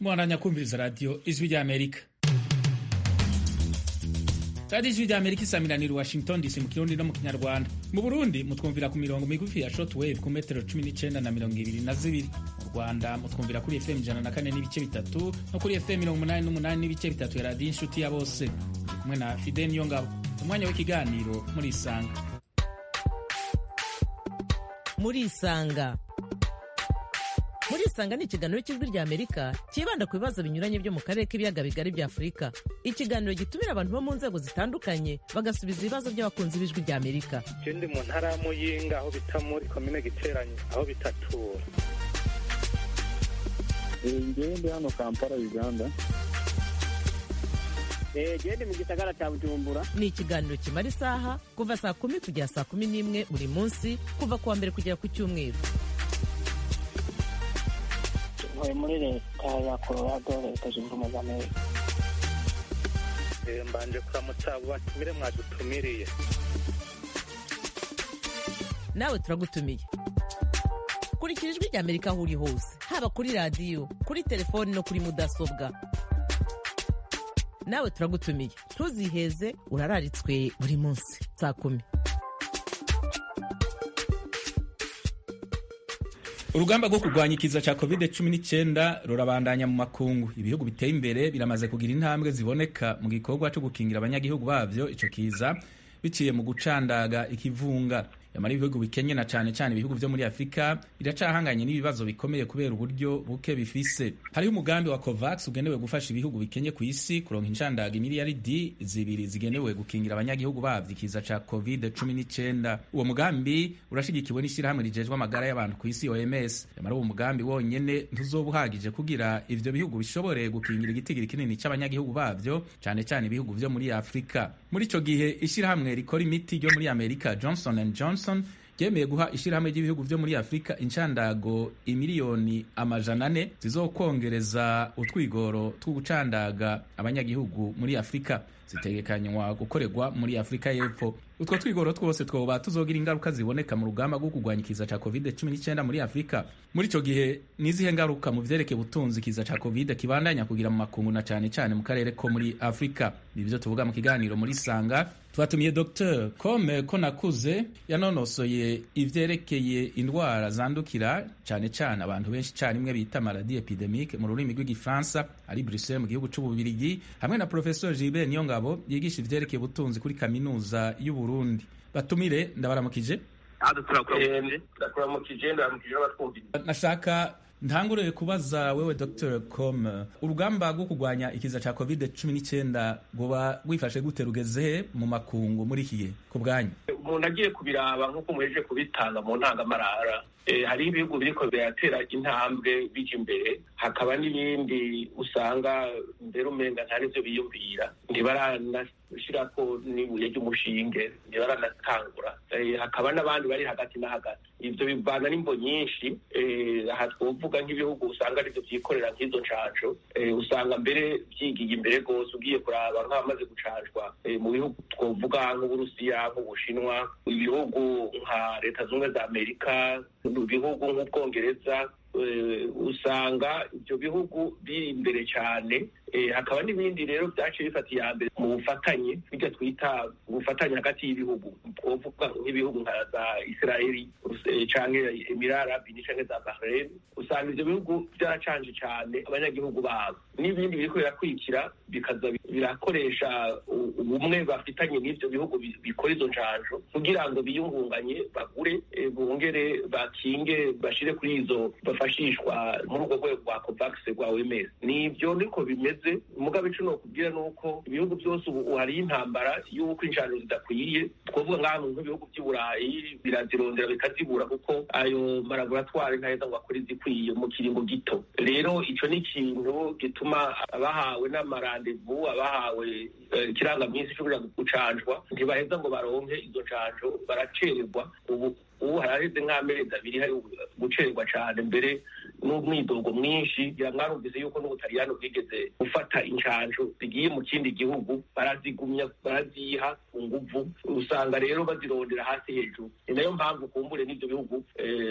mwaranya kumviriza radiyo ijwi ry'amerika radiyo ijwi ry'amerika isamiraniye washington dc mu kirundi no mu kinyarwanda mu burundi mutwumvira ku mirongo migufi ya shortwave ku metero cumi n'icenda na mirongo ibiri na zibiri mu rwanda mutwumvira kuri fm ijana na kane n'ibice bitatu no kuri fm mirongo umunani n'umunani n'ibice bitatu ya radiyo inshuti ya bose ndi kumwe na fide niyo ngabo umwanya w'ikiganiro muri isanga muri isanga muri isanga ni ikiganiro cy'ijwi rya amerika cyibanda ku bibazo binyuranye byo mu karere k'ibiyaga bigari bya afurika ikiganiro gitumira abantu bo mu nzego zitandukanye bagasubiza ibibazo by'abakunzi b'ijwi rya amerika ndi mu ntara ya muyinga aho bita muri komine giteranye aho bitatura ngewe ndi hano kampala uganda gende mu gisagara cya bujumbura ni ikiganiro kimara isaha kuva saa kumi kugera saa kumi n'imwe buri munsi kuva ku wa mbere kugera ku cyumweru ntuye muri leta ya colorado leta zunze ubumwe za amerika mbanje kuramutsa abo batumire mwadutumiriye nawe turagutumiye kurikira ijwi rya amerika aho uri hose haba kuri radiyo kuri telefoni no kuri mudasobwa nawe turagutumiye ntuziheze urararitswe buri munsi saa kumi urugamba rwo kurwanya ikiza cya covid 19 rurabandanya mu makungu ibihugu biteye imbere biramaze kugira intambwe ziboneka mu gikorwa cyo gukingira abanyagihugu bavyo ico kiza biciye mu gucandaga ikivunga yamara ibihugu bikenye na cane cane ibihugu vyo muri afurika biracahanganye n'ibibazo bikomeye kubera uburyo buke bifise hariho umugambi wa covax ugenewe gufasha ibihugu bikenye ku isi kuronka inshandaga imiliyaridi zibiri zigenewe gukingira abanyagihugu bavyo ikiza ca covid 19 uwo mugambi urashigikiwe n'ishirahamwe rijejwe amagara y'abantu ku isi oms yamara uwo mugambi wonyene ntuzoba uhagije kugira ivyo bihugu bishobore gukingira igitigiri kinini c'abanyagihugu bavyo cane cane ibihugu vyo muri afurika muri ico gihe ishirahamwe rikora imiti ryo muri amerika johnson and johnson ryemeye guha ishirahamwe ry'ibihugu vyo muri afurika inshandago imiliyoni amajana ane zizokongereza utwigoro two gucandaga abanyagihugu muri afurika zitegekanywa gukorerwa muri afurika y'epfo utwo twigoro twose twoba tuzogira ingaruka ziboneka mu rugamba rwo kurwanya ikiza ca covid 19 muri afurika muri ico gihe nizihe ngaruka mu vyerekeye ubutunzi ikiza ca covid kibandanya kugira mu makungu na cane cane mu karere ko muri afurika nivyo tuvuga mu kiganiro muri sanga twatumiye dr kome ko nakuze yanonosoye ivyerekeye indwara zandukira cane cane abantu benshi carimwe bita maladi epidemique mu rurimi rw'igifaransa ari bruxelles mu gihugu c'ububirigi hamwe na professeur gilbert niyongabo yigisha ivyerekeye ubutunzi kuri kaminuza y'uburundi batumire ndabaramukije ndakuramukije ndaramukije n'abatwumvira nashaka ntangurire kubaza wewe dr com urugamba rwo kurwanya ikiza ca covid 19 rwoba rwifashe gute rugeze mu makungu muri iki gihe ku bwanyu umuntu agiye kubiraba nk'uko muhejeje kubitanga mu ntangamarara hariho ibihugu biriko biratera intambwe bija imbere hakaba n'ibindi usanga mbere umenga nta n'ivyo biyumvira ntibaranashirako n'ibuye ry'umushinge ntibaranatangura hakaba n'abandi bari hagati na hagati ivyo bivana n'imbo nyinshi aha twovuga nk'ibihugu usanga arivyo vyikorera nk'izo ncanco usanga mbere vyigiye imbere rwose ugiye kuraba nk'abamaze gucanjwa mu bihugu twovuga nk'uburusiya nk'ubushinwa ibihugu nka leta zunze za amerika ibihugu nk'ubwongereza usanga ibyo bihugu biri imbere cyane hakaba n'ibindi rero byaciye bifata iya mbere mu bufatanye bijya twita ubufatanye hagati y'ibihugu twovuga nk'ibihugu nka za israeli canke emirara arabi canke za bahrain usanga ivyo bihugu byaracanje cyane abanyagihugu babo n'ibindi biriko birakurikira bikaza birakoresha ubumwe bafitanye n'ivyo bihugu bikora izo njanjo kugira ngo biyungunganye bagure bongere bakinge bashire kuri izo bafashishwa muri urwo rwego rwa covax rwa oms nivyo niko bimeze mugabe ico nokubwira nuko ibihugu byose ubu hariyo intambara y'uko injano zidakwiye twovuga nk'ahantu nk'ibihugu by'i burayi birazirondera bikazibura kuko ayo malaboratwari ntaheza ngo akore izikwiye mu kiringo gito rero ico ni ikintu gituma abahawe n'amarandevu abahawe ikirangaminsi cyo kuja gucanjwa ntibaheza ngo baronke izo ncanjo baracererwa ubu ubu haraheze nk'amezi abiri hari gucererwa cane mbere n'umwidogo mwinshi ngira mwarumvise yuko n'ubutaliyano bwigeze gufata inshanjo zigiye mu kindi gihugu barazigumya baraziha ku nguvu usanga rero bazirondera hasi hejuru ni nayo mpamvu kumbure n'ibyo bihugu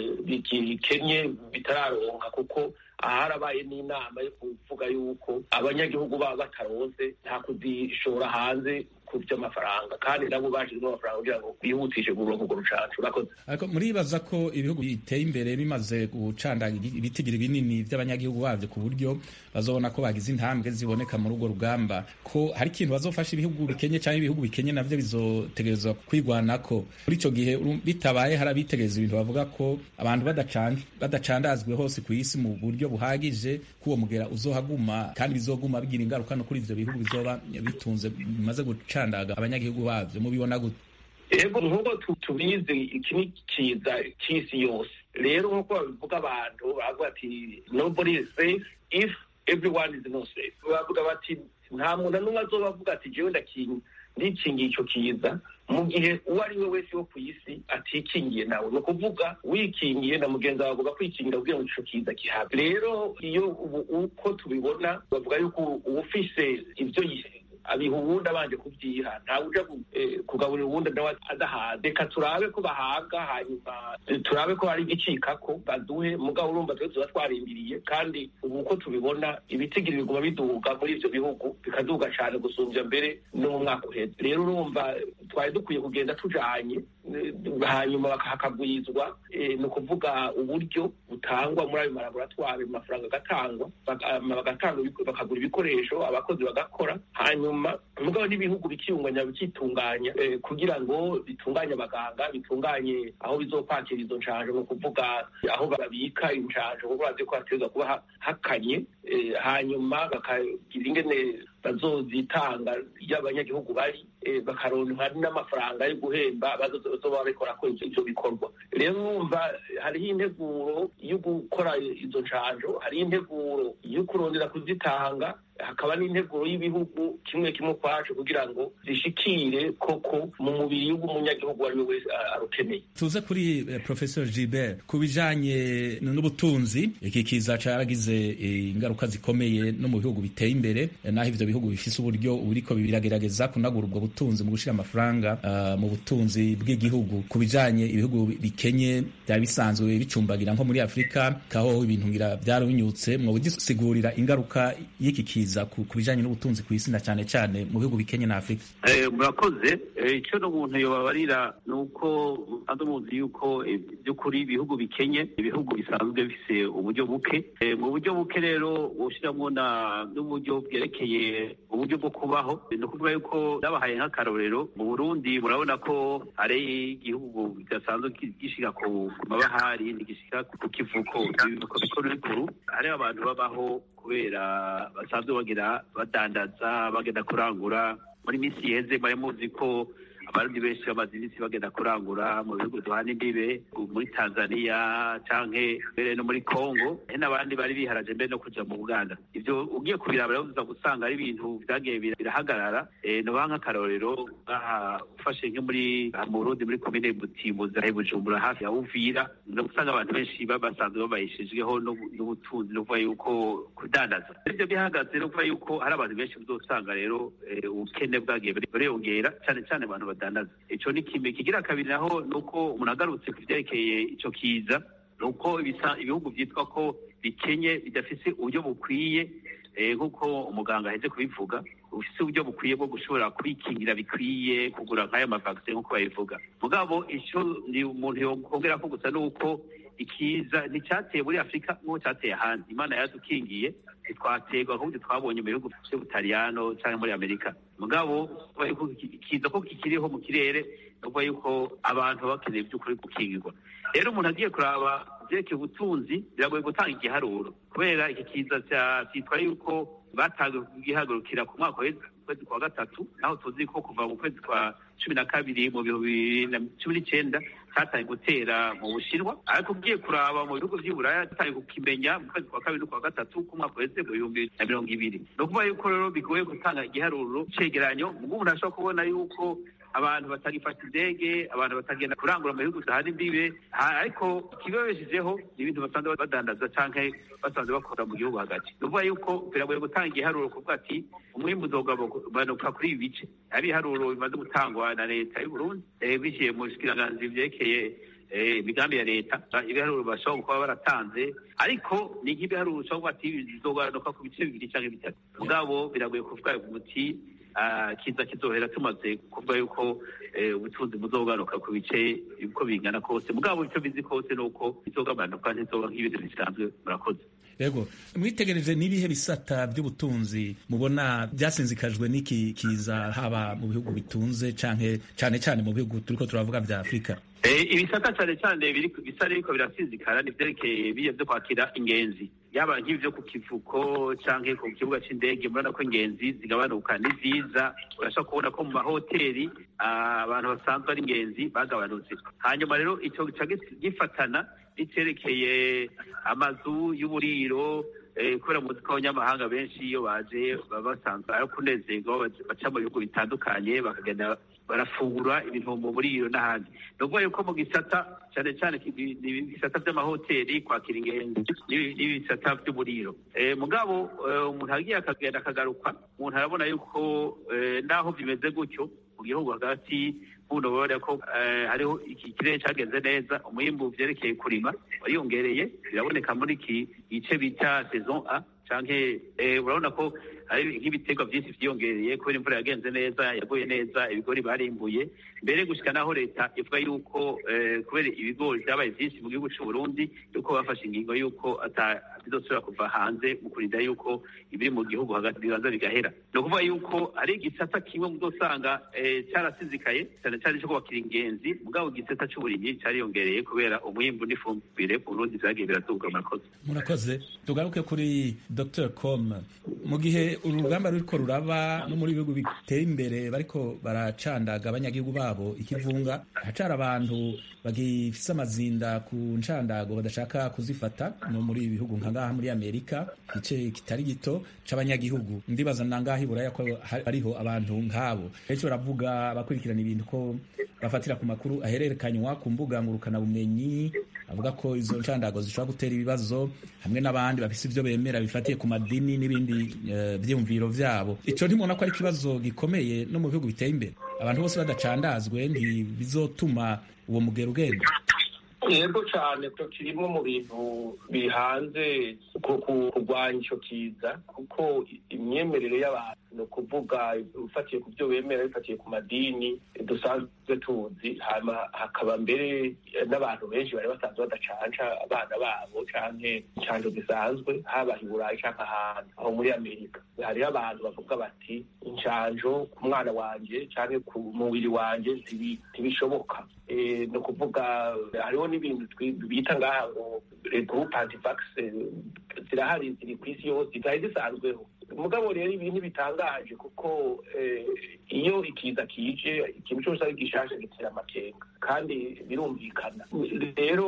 bikenye bitararonka kuko aharabaye n'inama yo kuvuga yuko abanyagihugu baba bataronse nta kuzishora hanze ku by'amafaranga kandi nabo bashyizemo amafaranga kugira ngo bihutishe kuronka urwo rucanco urakoze ariko muribaza ko ibihugu biteye imbere bimaze gucandaga ibitigiri binini by'abanyagihugu babyo ku buryo bazobona ko bagize intambwe ziboneka muri urwo rugamba ko hari ikintu bazofasha ibihugu bikenye cyangwa ibihugu bikenye navyo bizotegerezwa kwigwanako muri ico gihe bitabaye hari abitegereza ibintu bavuga ko abantu badacandazwe hose ku isi mu buryo buhagije ko uwo mugera uzohaguma kandi bizoguma bigira ingaruka no kuri ivyo bihugu bizoba bitunze bimaze gucandaga abanyagihugu bavyo mubibona gute ego nk'uko tubizi iki ni kiza cy'isi yose rero nk'uko babivuga abantu bavuga ati nobody is safe if everyone is not safe bavuga bati nta muntu n'umwe azoba avuga ati jewe ndakinga ndikingiye ico kiza mu gihe uwo ari we wese wo ku isi atikingiye nawe ni ukuvuga wikingiye na mugenzi wawe avuga kwikingira kugira ngo ico kiza kihabe rero iyo ubu uko tubibona bavuga yuko uwufise ivyo abiha uwundi abanje kubyiha ntawe uja kugaburira uwundi nawe adahaze reka turabe ko bahabwa hanyuma turabe ko hari igicikako baduhe mugabo urumva twe tuba twarindiriye kandi ubu uko tubibona ibitigiri biguma biduga muri ivyo bihugu bikaduga cane gusumbya mbere no mu mwaka uheze rero urumva twari dukwiye kugenda tujanye hanyuma hakagwizwa ni ukuvuga uburyo butangwa muri ayo malaboratwari amafaranga agatangwa bagatanga bakagura ibikoresho abakozi bagakora hanyuma mugabo n'ibihugu bikiyunganya bikitunganya kugira ngo bitunganye abaganga bitunganye aho bizokwakira izo nshanjo ni ukuvuga aho babika inshanjo kuko bazi ko hategerezwa kuba hakanye hanyuma bakagira ingene bazozitanga iyo abanyagihugu bari bakaronka n'amafaranga yo guhemba bazoba babikora ko ivyo bikorwa rero urumva hariho integuro yo gukora izo nshanjo hariho integuro yo kurondera kuzitanga hakaba n'integuro y'ibihugu kimwe kimwe kwacu kugira ngo zishikire koko mu mubiri w'umunyagihugu uwo ari we wese arukeneye tuze kuri eh, professor Gilbert ku bijanye n'ubutunzi iki kiza caragize eh, ingaruka zikomeye no mu bihugu biteye imbere eh, naho ivyo bihugu bifise uburyo buriko biragerageza kunagura ubwo butunzi mu gushira amafaranga uh, mu butunzi bw'igihugu ku bijanye ibihugu bikenye byari bisanzwe bicumbagira nko muri Afrika kaho ibintu ngira byarabinyutse mwo bugisigurira ingaruka y'iki kiza ku bijanye n'ubutunzi ku isi na cyane cyane mu bihugu bikenye na Afrika murakoze icyo n'umuntu yobabarira ni uko andi muzi yuko by'ukuri ibihugu bikenye ibihugu bisanzwe bifise uburyo buke mu buryo buke rero bushyiramo n'uburyo bwerekeye uburyo bwo kubaho ni ukuvuga yuko nabahaye nk'akarorero mu burundi murabona ko ari igihugu kidasanzwe gishika ku mabahari ntigishika ku kivuko ibivuko bikuru bikuru hariho abantu babaho kubera basanzwe bagira badandaza bagenda kurangura muri minsi iheze mwari muzi ko abarundi benshi bamaze iminsi bagenda kurangura mu bihugu duhana imbibe muri tanzania canke mbere no muri congo hari n'abandi bari biharaje mbere no kuja mu buganda ivyo ugiye kubiraba rero uza gusanga ari ibintu vyagiye birahagarara noba nk'akarorero ngaha ufashe nko muri mu burundi muri komine butimbuzi ahe bujumbura hafi ya uvira no gusanga abantu benshi basanzwe babayishijweho n'ubutunzi no kuvuga yuko kudandaza ivyo bihagaze no kuvuga yuko hari abantu benshi uzosanga rero ubukene bwagiye buriyongera cane cane abantu badandaza ico ni kimwe kigira kabiri naho nuko umuntu agarutse ku vyerekeye ico kiza nuko ibihugu vyitwa ko bikenye bidafise uburyo bukwiye nk'uko umuganga aheze kubivuga ufise uburyo bukwiye bwo gushobora kwikingira bikwiye kugura nk'ayo mavakisi nk'uko babivuga mugabo ico ni umuntu yokongera ko gusa nuko ikiza nticyateye muri afurika nk'uko cyateye ahandi imana yadukingiye ntitwaterwa ahubwo twabonye mu bihugu by'ubutaliyano cyangwa muri amerika mugabo kiza ko kikiriho mu kirere ni ukuvuga yuko abantu baba bakeneye by'ukuri gukingirwa rero umuntu agiye kuraba byerekeye ubutunzi biragoye gutanga igiharuro kubera iki kiza cyitwa yuko batangiye kugihagurukira ku mwaka w'ukwezi kwa gatatu naho tuzi ko kuva mu kwezi kwa cumi na kabiri mu bihumbi bibiri na cumi n'icyenda cyatangiye gutera mu bushinwa ariko ugiye kuraba mu bihugu by'i buraya cyatangiye kukimenya mu kwezi kwa kabiri n'ukwa gatatu k'umwaka uheze mu bihumbi na mirongo ibiri ni ukuvuga yuko rero bigoye gutanga igiharuro cegeranyo ubwo umuntu ashobora kubona yuko abantu batagifata indege abantu batagenda kurangura mu bihugu zahana imbibe ariko ikibabeshejeho ni ibintu basanzwe badandaza canke basanzwe bakora mu gihugu hagati ni ukuvuga yuko biragoye gutanga igiharuro kuvuga ati umwimbu uzogabanuka kuri ibi bice ari ibiharuro bimaze gutangwa na leta y'u Burundi biciye mu bushikiranganji vyerekeye imigambi ya leta ibiharuro bashobora kuba baratanze ariko ni nk'ibiharuro ushobora kuvuga ati bizogabanuka ku bice bibiri canke bitatu mugabo biragoye kuvuga umuti kiza kizohera tumaze kuvuga yuko ubutunzi buzogaruka ku bice uko bingana kose mugabo icyo bizi kose ni uko bizogabanuka ntizoba nk'ibintu bisanzwe murakoze yego mwitegereje n'ibihe bisata by'ubutunzi mubona byasinzikajwe n'iki kiza haba mu bihugu bitunze canke cane cane mu bihugu turiko turavuga vya afurika ibisata cyane cyane bisa biriko birasinzikara ni vyerekeye biye vyo kwakira ingenzi yaba nk'ivyo ku kivuko canke ku kibuga c'indege murabona ko ingenzi zigabanuka ni vyiza urashobora kubona ko mu mahoteli abantu basanzwe ari ingenzi bagabanutse hanyuma rero ico gica gifatana n'icerekeye amazu y'uburiro kubera muzi ko abanyamahanga benshi iyo baje baba basanzwe ari kunezerwa baca mu bihugu bitandukanye bakagenda barafungura ibintu mu buriro n'ahandi ni ukuvuga yuko mu gisata cyane cyane ibisata by'amahoteli kwakira ingenzi n'ibisata by'uburiro mugabo umuntu agiye akagenda akagaruka umuntu arabona yuko naho bimeze gutyo mu gihugu hagati buno babona ko hariho iki kirere cyagenze neza umwimbu vyerekeye kurima wariyongereye biraboneka muri iki gice bita saison a canke urabona ko hari nk'ibiterwa byinshi vyiyongereye kubera imvura yagenze neza yaguye neza ibigori barimbuye mbere gushika naho leta ivuga yuko kubera ibigori vyabaye vyinshi mu gihugu c'u Burundi yuko bafashe ingingo yuko bizosubira kuva hanze mu kurinda yuko ibiri mu gihugu hagati bibanza bigahera ni ukuvuga yuko hari igisata kimwe muzosanga carasizikaye cyane cyane co kubakira ingenzi mugabo igisata c'uburimyi cariyongereye kubera umwimbu n'ifumbire ku Burundi vyagiye biraduga murakoze murakoze tugaruke kuri Dr Com mu gihe urugamba ruriko ruraba no muri bihugu biteye imbere bariko baracandaga abanyagihugu babo ikivunga hacara abantu bagifise amazinda ku ncandago badashaka kuzifata no muri ibi bihugu nka ngaha muri Amerika igice kitari gito c'abanyagihugu ndibaza nangaha iburaya ko hariho abantu nk'abo benshi baravuga bakurikirana ibintu ko bafatira ku makuru ahererekanywa ku mbuga ngurukana bumenyi avuga ko izo ncandago zishobora gutera ibibazo hamwe n'abandi bafise ivyo bemera bifatiye ku madini n'ibindi uh, vyiyumviro vyabo ico ntimubona ko ari ikibazo gikomeye no mu bihugu biteye imbere abantu bose badacandazwe ntibizotuma uwo mugero ugenda yego cyane ko kirimo mu bintu bihanze kurwanya icyo kiza kuko imyemerere y'abantu ni ukuvuga ufatiye ku byo bemera bifatiye ku madini dusanzwe tuzi hakaba mbere n'abantu benshi bari basanzwe badacanca abana babo canke incanco zisanzwe haba i burayi canke ahantu aho muri amerika hariho abantu bavuga bati incanco ku mwana wanje canke ku mubiri wanje ntibishoboka ni ukuvuga hariho n'ibintu bita ngaha ngo groupe antivax zirahari ziri ku isi yose zari zisanzweho mugabo rero ibintu bitangaje kuko iyo ikiza kije ikintu cyose ari gishasha gitera amakenga kandi birumvikana rero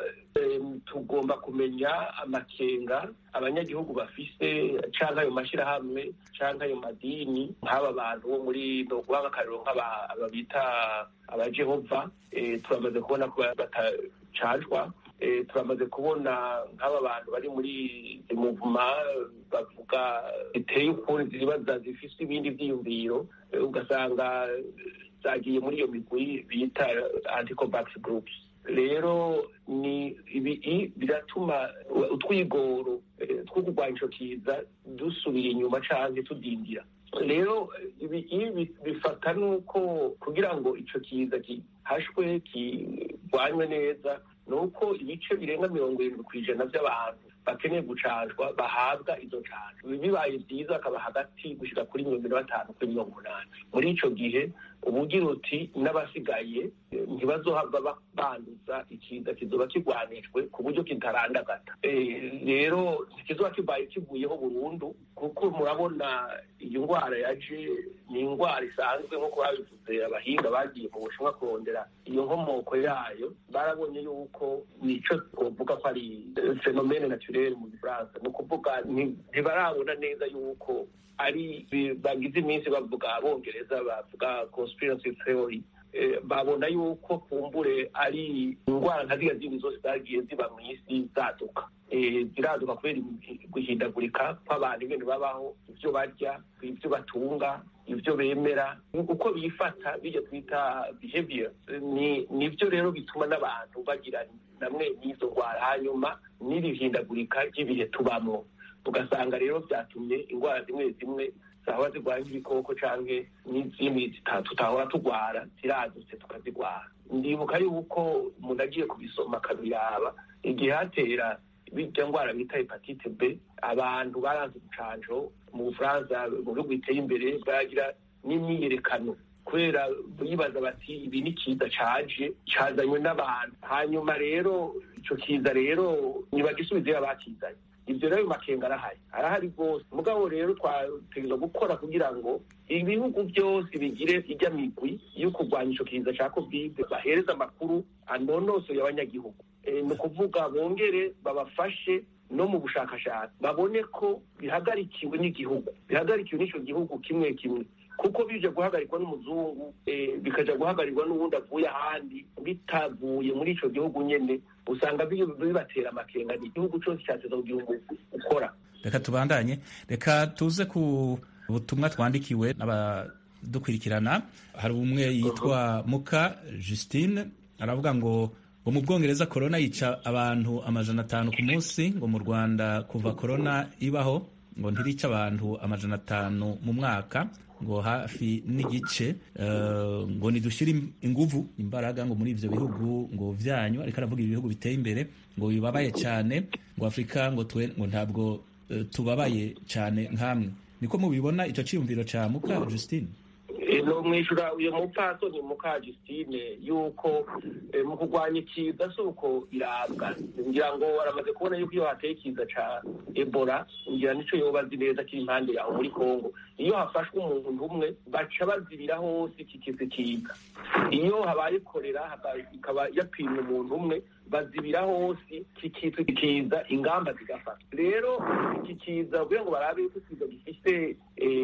tugomba kumenya amakenga abanyagihugu bafise canke ayo mashirahamwe canke ayo madini nk'aba bantu bo muri noguha nk'akarero nk'aba bita abajehova turamaze kubona ko batacajwa turamaze kubona nk'aba bantu bari muri muvuma bavuga biteye ukundi zibaza zifise ibindi vyiyumviro ugasanga zagiye muri iyo migwi bita anticovax groups rero ni ibi biratuma utwigoro two kurwanya ico kiza dusubira inyuma canke tudindira rero ibi bifata nuko kugira ngo ico kiza gihashwe kirwanywe neza ni uko ibice birenga mirongo irindwi ku ijana by'abantu bakeneye gucanjwa bahabwa izo canjo bibaye byiza akaba hagati gushika kuri mirongo ine batanu kuri mirongo umunani muri ico gihe ubugira uti n'abasigaye ntibazohava banduza ikiza kizoba kigwanijwe ku buryo kitarandagata rero ntikizoba kibaye kivuyeho burundu kuko murabona iyo ndwara yaje ni indwara isanzwe nk'uko babivuze abahinga bagiye mu bushinwa kurondera iyo nkomoko yayo barabonye yuko nico twovuga ko ari fenomene naturelle mu gifaransa ni ukuvuga ntibarabona neza yuko ari bagize iminsi bavuga abongereza bavuga conspiracy theory babona yuko kumbure ari indwara nka ziriya zindi zose zagiye ziba mu isi zaduka ziraduka kubera guhindagurika kw'abantu ibintu babaho ibyo barya ibyo batunga ibyo bemera uko bifata bijya twita behavior ni nibyo rero bituma n'abantu bagira namwe n'izo ndwara hanyuma n'irihindagurika ry'ibihe tubamo ugasanga rero byatumye indwara zimwe zimwe zahora zirwara nk'ibikoko canke n'izindi tutahora turwara ziradutse tukazirwara ndibuka yuko umuntu agiye kubisoma akabiraba igihe hatera birya ndwara bita hepatite b abantu baranze ubucanco mu bufaransa mu bihugu biteye imbere baragira n'imyiyerekano kubera bibaza bati ibi ni kiza caje cazanywe n'abantu hanyuma rero ico kiza rero ntibagisubizeyo abakizanye ibyo rero makenga arahari arahari rwose mugabo rero twategerezwa gukora kugira ngo ibihugu byose bigire ijya migwi yo kurwanya ico kiza ca covid bahereza amakuru anonosoye abanyagihugu ni ukuvuga bongere babafashe no mu bushakashatsi babone ko bihagarikiwe n'igihugu bihagarikiwe n'ico gihugu kimwe kimwe kuko bije guhagarikwa n'umuzungu bikaja guhagarikwa n'uwundi avuye ahandi bitavuye muri ico gihugu nyene usanga bibatera amakenga ni igihugu cose cateza kugira umuntu ukora reka tubandanye reka tuze ku butumwa twandikiwe n'abadukurikirana hari umwe yitwa muka justine aravuga ngo ngo mu bwongereza korona yica abantu amajana atanu ku munsi ngo mu rwanda kuva korona ibaho ngo ntirica abantu amajana atanu mu mwaka ngo hafi n'igice ngo nidushyire inguvu imbaraga ngo muri ibyo bihugu ngo byanyu ariko aravuga ibihugu biteye imbere ngo bibabaye cyane ngo afurika ngo twe ngo ntabwo tubabaye cyane nk'amwe niko mubibona icyo cyiyumviro cya muka Justine no mwishura uyu mupfasoni muka Justine yuko mu kurwanya ikiza si uko irabwa ngira ngo baramaze kubona yuko iyo hateye ikiza ca ebola ngira nico yoba azi neza kiri impande yaho muri kongo iyo hafashwe umuntu umwe baca bazibira hose iki kiza kiza iyo habaye korera ikaba yapimwe umuntu umwe bazibira hose kikitwa kiza ingamba zigafata rero iki kiza kugira ngo barabe yuko ikiza gifise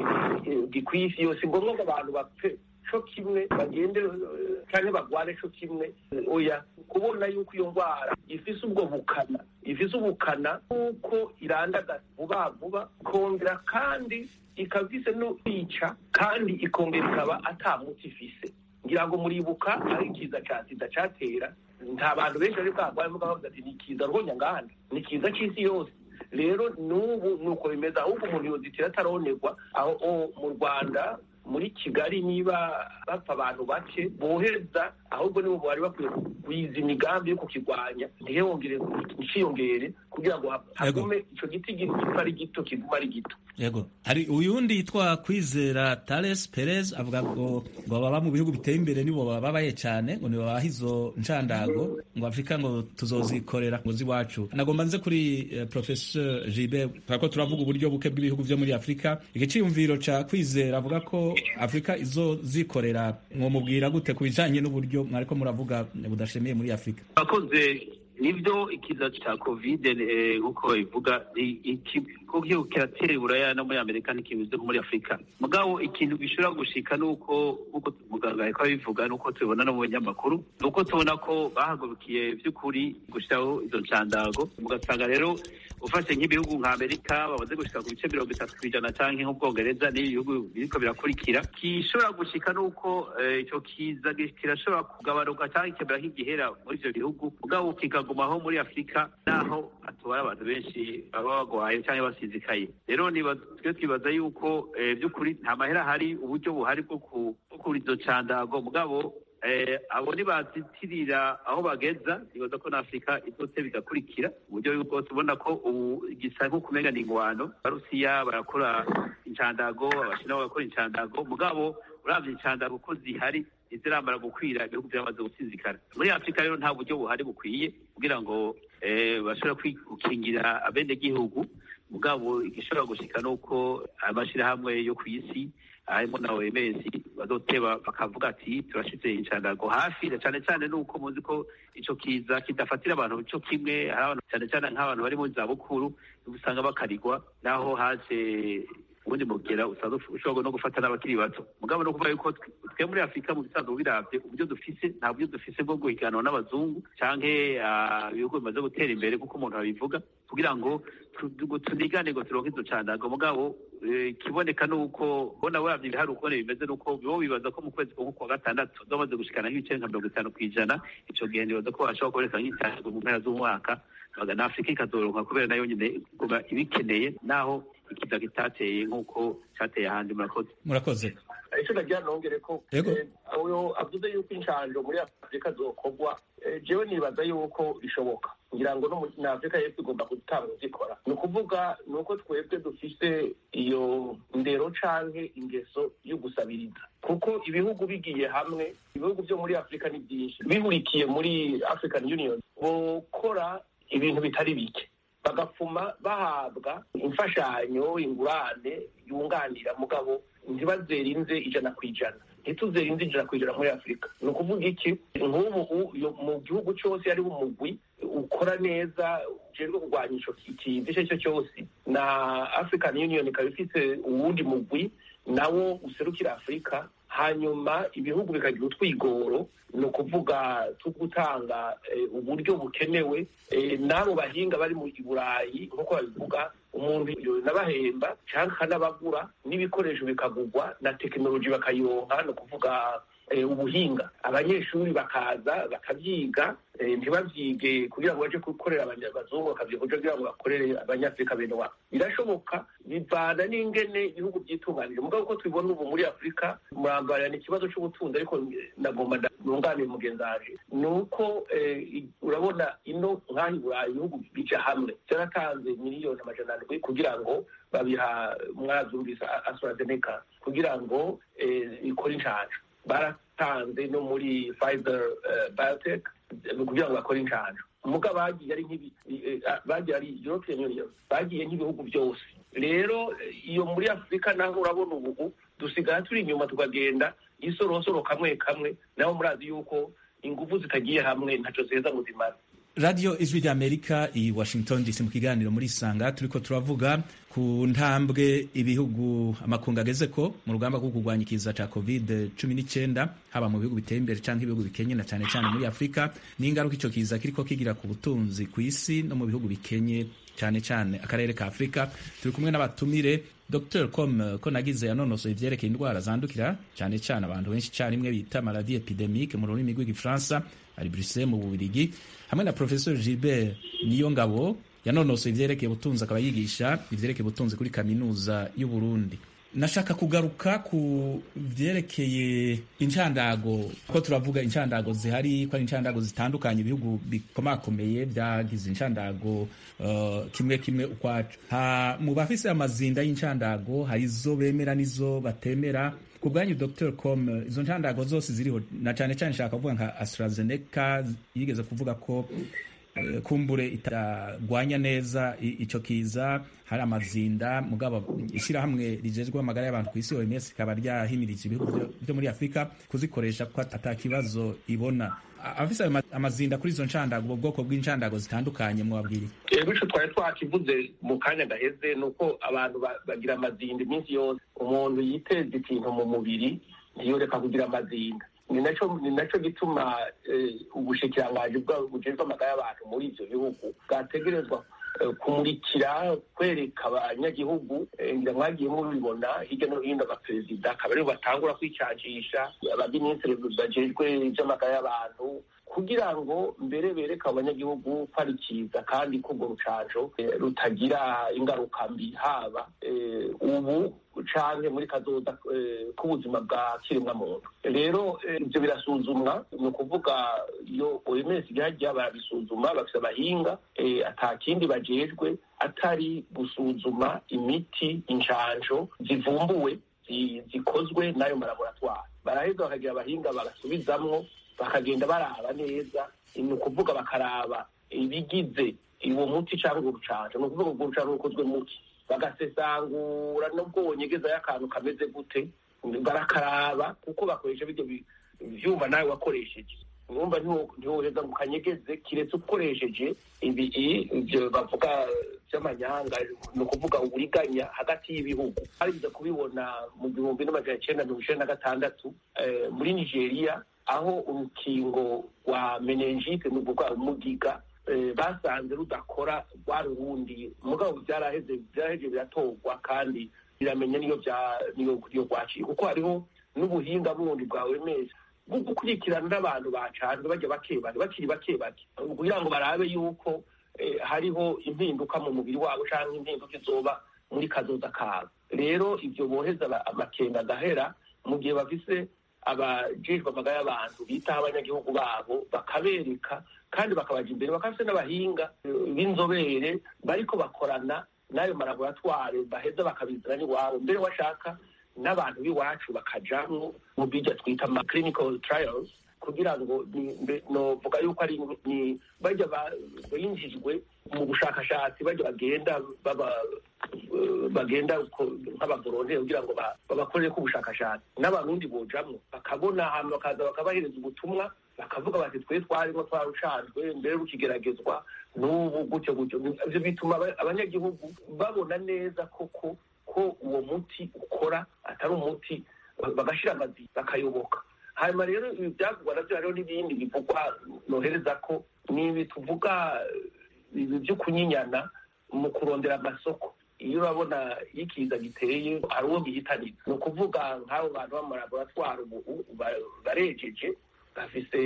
gikwiye isi yose ngombwa ngo abantu bapfe co kimwe bagende canke bagwane co kimwe oya kubona yuko iyo ndwara ifise ubwo bukana ifise ubukana kuko irandagaza vuba vuba ikongera kandi ikaba ifise no kwica kandi ikongera ikaba ata muti ifise ngira ngo muribuka ari ikiza ca sida catera nta bantu benshi bari bwarwaye mugabo bavuga ati ni ikiza rwonyanganda ni ikiza c'isi yose rero n'ubu ni uko bimeze ahubwo umuntu yozitira ataronerwa aho mu rwanda muri kigali niba bapfa abantu bake bohereza ahubwo nibo bari bakwiye kugwiza imigambi yo kukirwanya ntihongere nciyongere kugira ngo hagume ico giti gipfa ari gito kiguma ari gito yego hari uyundi yitwa kwizera Tales Perez avuga ngo ngo baba mu bihugu biteye imbere nibo bababaye cyane ngo nibabaha izo nshandago ngo Afrika ngo tuzozikorera ngo ziwacu nagomba nze kuri uh, professeur Jibe twako turavuga uburyo buke bw'ibihugu vyo muri Afrika igiciyumviro ca kwizera avuga ko Afrika izo zikorera ngo mubwira gute ku bijanye n'uburyo mwariko muravuga budashemiye muri Afrika akoze nibyo ikiza cya kovide nk'uko babivuga ko kiratera iburaya no muri amerika ntikibuze nko muri afurika mugabo ikintu gishobora gushika nuko nk'uko muganga ariko abivuga nuko tubibona no mu binyamakuru nuko tubona ko bahagurukiye by'ukuri gushyiraho izo nshandago ugasanga rero ufashe nk'ibihugu nka amerika bamaze gushika ku bice mirongo itatu ku ijana canke nk'ubwongereza n'ibihugu biriko birakurikira gishobora gushika nuko ico kiza kirashobora kugabanuka canke kikemera nk'igihera muri ivyo bihugu mugabo kikagumaho muri afurika naho hatubara abantu benshi baba bagwaye canke basizikaye rero twe twibaza yuko by'ukuri nta mahera ahari uburyo buhari bwo kugura izo candago mugabo abo ntibazitirira aho bageza nibaza ko na afurika izose bigakurikira uburyo yuko tubona ko ubu gisa nko kumenya ni ingwano abarusiya barakora incandago abashinwa bagakora incandago mugabo uravye incandago ko zihari ntiziramara gukwira ibihugu byamaze gusinzikana muri afurika rero nta buryo buhari bukwiye kugira ngo bashobora gukingira abenegihugu mugabo igishobora gushika ni uko amashyirahamwe yo ku isi harimo na OMS bazoteba bakavuga ati turashize inshandago hafi na cyane cyane nuko muzi ko ico kiza kidafatira abantu cyo kimwe hari abantu cyane cyane nk'abantu bari mu zabukuru usanga bakarigwa naho haje ubundi mugera usanzwe ushobora no gufata n'abakiri bato mugabo no kuvuga yuko twe muri afurika mu bisanzwe biravye uburyo dufise nta buryo dufise bwo guhiganwa n'abazungu canke ibihugu bimaze gutera imbere kuko umuntu abivuga kugira ngo tunigane ngo turonke izo candago mugabo ikiboneka ni uko bona wavye ibihari ukubona bimeze ni uko bo bibaza ko mu kwezi ko kwa gatandatu zomaze gushikana nk'ibice nka mirongo itanu kw'ijana ico gihe nibaza ko bashobora kuboneka nk'itango mu mpera z'umwaka na afurika ikazoronka kubera nayo nyine kuba ibikeneye naho ikiza kitateye nk'uko cyateye ahandi murakoze murakoze icyo nagira nongere ko uyo avuze yuko inshanjo muri afurika zokorwa jewe nibaza yuko bishoboka ngira ngo na afurika y'epfo igomba gutanga zikora ni ukuvuga ni uko twebwe dufise iyo ndero canke ingeso yo gusabiriza kuko ibihugu bigiye hamwe ibihugu byo muri afurika ni byinshi bihurikiye muri african union bokora ibintu bitari bike bagapfuma bahabwa imfashanyo ingurane yunganira mugabo ntibazerinze ijana ku ijana ntituzerinze ijana ku ijana muri afurika ni ukuvuga iki nk'ubu mu gihugu cyose hariho umugwi ukora neza ujejwe kurwanya ico kiza icyo cyo cyose na african union ikaba ifite uwundi mugwi nawo userukira afurika hanyuma ibihugu bikagira utwigoro ni ukuvuga two gutanga uburyo bukenewe n'abo bahinga bari mu burayi nk'uko babivuga umuntu nabahemba cyangwa akanabagura n'ibikoresho bikagurwa na tekinoloji bakayironka ni ukuvuga ubuhinga abanyeshuri bakaza bakabyiga ntibabyige kugira ngo baje gukorera abazungu bakabyiga kugira ngo bakorere abanyafurika bene wabo birashoboka bivana n'ingene ibihugu byitunganije mugabo uko tubibona ubu muri afurika murambarira ni ikibazo cy'ubutunzi ariko nagomba nunganire mugenzi waje ni uko urabona ino nk'aho i burayi ibihugu bija hamwe byaratanze miliyoni amajana arindwi kugira ngo babiha mwazumvise astrazeneca kugira ngo ikore inshanjo baratanze no muri Pfizer biotech kugira ngo bakore inshanjo muga bagiye ari nk'ibi bagiye ari European Union bagiye nk'ibihugu byose rero iyo muri Afurika naho urabona ubu dusigara turi inyuma tukagenda isorosoro kamwe kamwe naho murazi yuko ingufu zitagiye hamwe ntaco ziheza ngo zimare radiyo ijwi ry'amerika i washington dc mu kiganiro muri isanga turiko turavuga ku ntambwe ibihugu amakungu ageze ko mu rugamba rwo kurwanya ikiza ca covid cumi n'icyenda haba mu bihugu biteye imbere canke ibihugu bikenye na cane cane muri afurika n'ingaruka ico kiza kiriko kigira ku butunzi ku isi no mu bihugu bikenye cyane cyane akarere ka afurika turi kumwe n'abatumire dr com ko nagize yanonosoye ivyerekeye indwara zandukira cyane cyane abantu benshi carimwe bita maladi epidemique mu rurimi rw'igifaransa ari bruxelles mu bubirigi hamwe na professeur gilbert niyo ngabo yanonosoye ivyerekeye ubutunzi akaba yigisha ivyerekeye ubutunzi kuri kaminuza y'uburundi nashaka kugaruka ku vyerekeye incandago ko turavuga incandago zihari ko ari incandago zitandukanye ibihugu bikomakomeye vyagize incandago uh, kimwe kimwe ukwaco mu bafise amazinda y'incandago hari izo bemera n'izo batemera ku bwanyu dr com izo ncandago zose ziriho na cane cane nshaka kuvuga nka astrazeneca yigeze kuvuga ko kumbure itagwanya neza ico kiza hari amazinda mugabo ishyirahamwe rijejwe amagara y'abantu ku isi OMS rikaba ryahimirije ibihugu byo muri Afurika kuzikoresha ko ata kibazo ibona afise amazinda kuri izo nshandago ubwo bwoko bw'inshandago zitandukanye mwabwiri bityo twari twakivuze mu kanya gaheze ni uko abantu bagira amazinda iminsi yose umuntu yiteza ikintu mu mubiri ntiyoreka kugira amazinda ni naco ni naco gituma ubushikiranganji bujejwe amagara y'abantu muri ivyo bihugu bwategerezwa kumurikira kwereka abanyagihugu ngira mwagiye mubibona hirya no hino abaperezida akaba aribo batangura kwicancisha abaminisitiri bajejwe ivy'amagara y'abantu kugira ngo mbere bereka abanyagihugu ko ari cyiza kandi ko urwo rucanco rutagira ingaruka mbi haba ubu canke muri kazoza k'ubuzima bwa kiremwa muntu rero ivyo birasuzumwa ni ukuvuga iyo OMS igihagiye barabisuzuma bafise abahinga ata kindi bajejwe atari gusuzuma imiti incanco zivumbuwe zikozwe n'ayo malaboratwari baraheza bakagira abahinga bagasubizamwo bakagenda baraba neza ni ukuvuga bakaraba ibigize uwo muti cyangwa urwo rucanco ni ukuvuga urwo rucanco rukozwe muki bagasesangura nubwo wonyegezayo akantu kameze gute barakaraba kuko bakoresha bijya vyuma nawe wakoresheje urumva ntiwoheza ngo ukanyegeze kiretse ukoresheje ibi ivyo bavuga vy'amanyanga ni ukuvuga uburiganya hagati y'ibihugu barigeze kubibona mu gihumbi n'amajana icenda mirongo icenda na gatandatu muri nigeria aho urukingo rwa menengite ni ukuvuga umugiga basanze rudakora rwari urundi mugabo byaraheze byaraheze biratorwa kandi biramenya niyo niyo rwaciye kuko hariho n'ubuhinga bundi bwawe meza bwo gukurikirana n'abantu bacanzwe bajya bake bake bakiri bake bake kugira ngo barabe yuko hariho impinduka mu mubiri wabo cyangwa impinduka izoba muri kazoza kabo rero ibyo boheza amakenga agahera mu gihe bafise abajejwe amagara y'abantu bitaho abanyagihugu babo bakabereka kandi bakabaja imbere bakafise n'abahinga b'inzobere bariko bakorana n'ayo malaboratware baheza bakabizana n'iwabo mbere washaka n'abantu b'iwacu bakajamwo mu bijya twita ama clinical trials kugira ngo novuga yuko ari bajya binjijwe mu bushakashatsi bajya bagenda baba bagenda nk'abavolonteri kugira ngo babakorere ko ubushakashatsi n'abarundi bojamwo bakabona ahantu bakaza bakabahereza ubutumwa bakavuga bati twe twarimo twarucanzwe mbere rukigeragezwa n'ubu gutyo gutyo ivyo bituma abanyagihugu babona neza koko ko uwo muti ukora atari umuti bagashira amazi bakayoboka hanyuma rero ibi byavugwa navyo hariho n'ibindi bivugwa nohereza ko n'ibi tuvuga ibi vyo kunyinyana mu kurondera amasoko iyo urabona iyo ikiza giteye hari uwo gihitanira ni ukuvuga nk'abo bantu b'amalaboratwari ubu barejeje bafise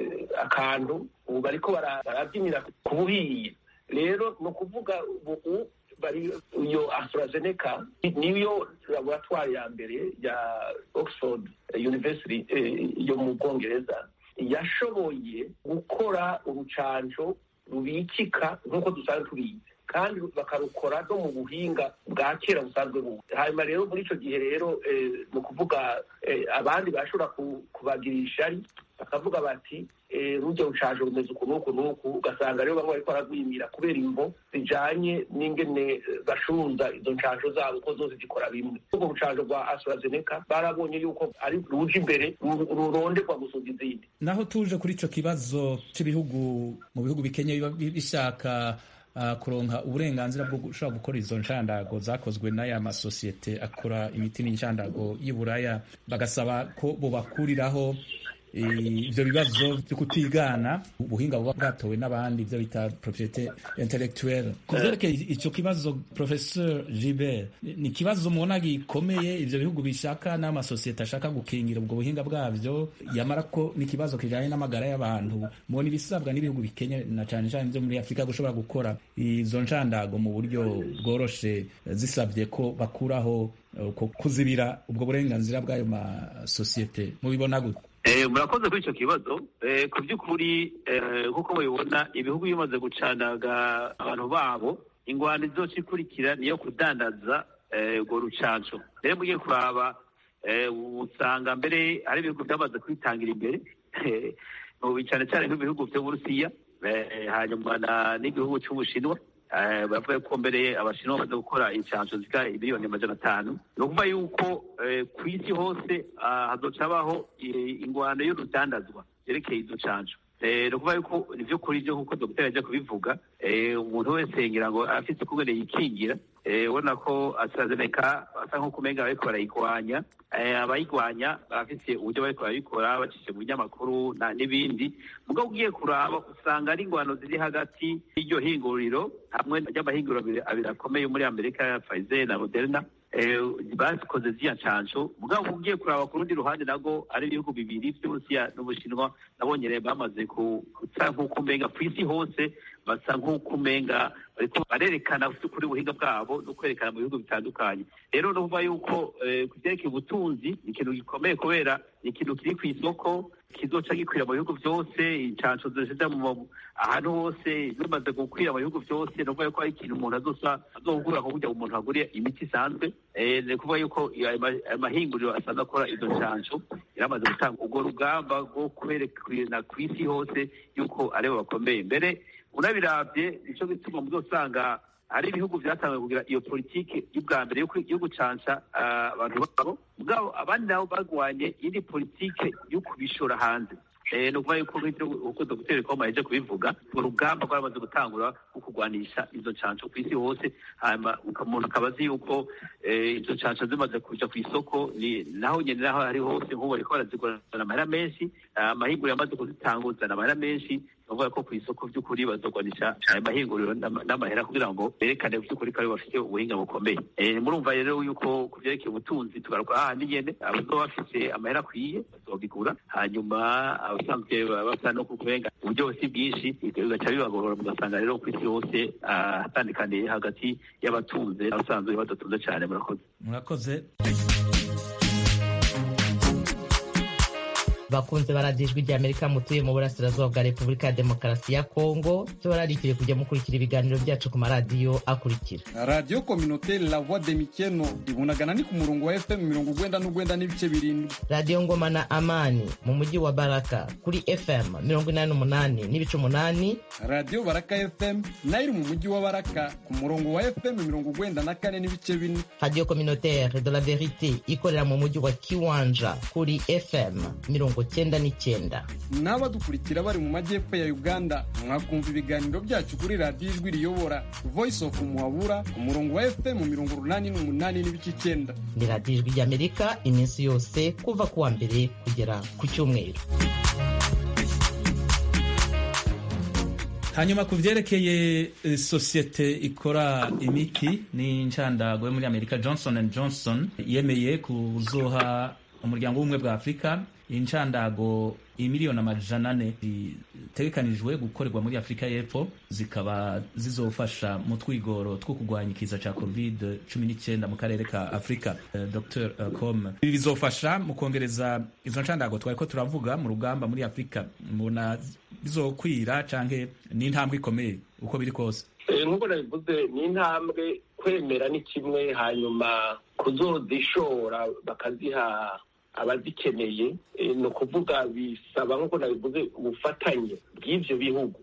akantu ubu bariko barabyinira ku buhiye rero ni ukuvuga ubu bari iyo AstraZeneca niyo laboratwari ya mbere ya Oxford University yo mu Bwongereza yashoboye gukora urucanco rubikika nk'uko dusanzwe tubizi kandi bakarukora no mu buhinga bwa kera busanzwe bubu hanyuma rero muri icyo gihe rero ni ukuvuga abandi bashobora kubagirisha ari bakavuga bati rujya rucaje rumeze uku n'uku n'uku ugasanga rero bamwe bariko baragwimira kubera imvo zijanye n'ingene bashunza izo nshansho zabo ko zose zikora bimwe urwo rucanjo rwa AstraZeneca barabonye yuko ari ruje imbere ruronderwa gusumba izindi naho tuje kuri ico kibazo c'ibihugu mu bihugu bikenye biba bishaka Uh, kuronka uburenganzira bwo gushobora gukora izo nshandago zakozwe n'aya masosiyete akora imiti n'inshandago y'Iburaya bagasaba ko bobakuriraho ivyo bibazo vyo kutigana ubuhinga buba bwatowe n'abandi ivyo bita propriete intellectuelle ku vyerekeye ico kibazo professeur Gilbert ni ikibazo mubona gikomeye ivyo bihugu bishaka n'amasosiyete ashaka gukingira ubwo buhinga bwavyo yamara ko ni ikibazo kijanye n'amagara y'abantu mubona ibisabwa n'ibihugu bikenye na cane cane vyo muri afurika gushobora gukora izo nshandago mu buryo bworoshe zisabye ko bakuraho kuzibira ubwo burenganzira bw'ayo masosiyete mubibona gute murakoze kuri icyo kibazo ku by'ukuri nk'uko mubibona ibihugu bimaze gucanaga abantu babo ingwano izoca ikurikira niyo kudandaza urwo rucanco rero mugiye kuraba usanga mbere hari ibihugu byamaze kwitangira imbere cyane cyane nk'ibihugu by'uburusiya hanyuma n'igihugu cy'ubushinwa bavuga ko mbere abashinwa bamaze gukora inshansho zika miliyoni amajana atanu ni ukuvuga yuko ku isi hose hazoca habaho ingwano y'urudandazwa yerekeye izo nshansho ni ukuvuga yuko ni byo kuri byo nk'uko dogiteri ajya kubivuga umuntu wese ngira ngo afite ukugene yikingira ubona ko AstraZeneca basa nk'uko umenga bariko barayigwanya abayigwanya bafite uburyo bariko barabikora bacishije mu binyamakuru n'ibindi mugabo ugiye kuraba usanga ari ingwano ziri hagati y'iryo hinguriro hamwe ry'amahinguriro abiri akomeye muri amerika ya Pfizer na Moderna bakoze ziriya nshansho mugabo ugiye kuraba ku rundi ruhande nabwo ari ibihugu bibiri by'uburusiya n'ubushinwa nabonye rero bamaze gusa nk'uko umenga ku isi hose basa nk'uko umenga bariko barerekana kuri ubuhinga bwabo no kwerekana mu bihugu bitandukanye rero no kuvuga yuko ku vyerekeye ubutunzi ni ikintu gikomeye kubera ni ikintu kiri ku isoko kizoca gikwira mu bihugu byose inshansho zishija mu ahantu hose zimaze gukwira mu bihugu byose ni ukuvuga yuko ari ikintu umuntu azosa azogura nko kurya umuntu aguriye imiti isanzwe ni ukuvuga yuko amahinguriro asanzwe akora izo nshansho yaramaze gutanga urwo rugamba rwo kwerekana ku isi hose yuko aribo bakomeye mbere unabirabye nicyo gituma muzosanga hari ibihugu byatangiye kugira iyo politiki y'ubwa mbere yo gucanca abantu babo mugabo abandi nabo barwanye indi politiki yo kubishora hanze ni ukuvuga yuko nk'ibyo uko dogiteri koma yaje kubivuga urwo rugamba rwaramaze gutangura rwo kurwanisha izo ncanco ku isi hose hanyuma umuntu akaba azi yuko izo ncanco zimaze kuja ku isoko naho nyene naho ari hose nk'ubu bariko barazigurana amahera menshi amahinguriro yamaze kuzitanguzana amahera menshi bavuga ko ku isoko by'ukuri bazogwanisha ayo mahinguriro n'amahera kugira ngo berekane by'ukuri ko ari bafite ubuhinga bukomeye murumva rero yuko ku vyerekeye ubutunzi tugaruka ahandi nyene abazoba bafise amahera akwiye bazobigura hanyuma abasanzwe basa no kubenga uburyo si bwinshi bigaca bibagorora mugasanga rero ku isi hose hatandikaniye hagati y'abatunze n'abasanzwe badatunze cane murakoze murakoze bakunze baradijwe rya amerika mutuye mu burasirazuba bwa repubulika ya demokarasi ya kongo tubararikire kujya mukurikira ibiganiro byacu ku maradiyo akurikira radiyo kominoteri la voix de mikeno ibunagana ni ku murongo wa fm mirongo ugwenda n'ugwenda n'ibice birindwi radiyo ngoma na amani mu mujyi wa baraka kuri fm mirongo inani n'umunani n'ibice umunani radiyo baraka fm nayo iri mu mujyi wa baraka ku murongo wa fm mirongo ugwenda na kane n'ibice bine radiyo kominoteri de la verite ikorera mu mujyi wa kiwanja kuri fm mirongo cyenda n'icyenda n'abadukurikira bari mu majyepfo ya uganda mwakumva ibiganiro byacu kuri radiyo ijwi riyobora voice of muhabura ku murongo wa fm mirongo urunani n'umunani n'ibice icyenda ni radiyo ijwi ry'amerika iminsi yose kuva ku wa mbere kugera ku cyumweru hanyuma ku byerekeye uh, sosiyete ikora imiti ni ncandagwe muri amerika johnson and johnson yemeye kuzoha umuryango w'ubumwe bwa afurika incandago imiliyoni amajana ane zitegekanijwe gukorerwa muri afurika y'epfo zikaba zizofasha mu twigoro two kurwanya ikiza cya covid cumi n'icyenda mu karere ka afurika uh, dr uh, com ibi bizofasha mu kongereza izo ncandago twari ko turavuga mu rugamba muri afurika mubona bizokwira canke ni intambwe ikomeye uko biri kose nk'uko nabivuze ni intambwe kwemera ni kimwe hanyuma kuzozishora bakaziha abazikeneye ni ukuvuga bisaba nk'uko nabivuze ubufatanye bw'ibyo bihugu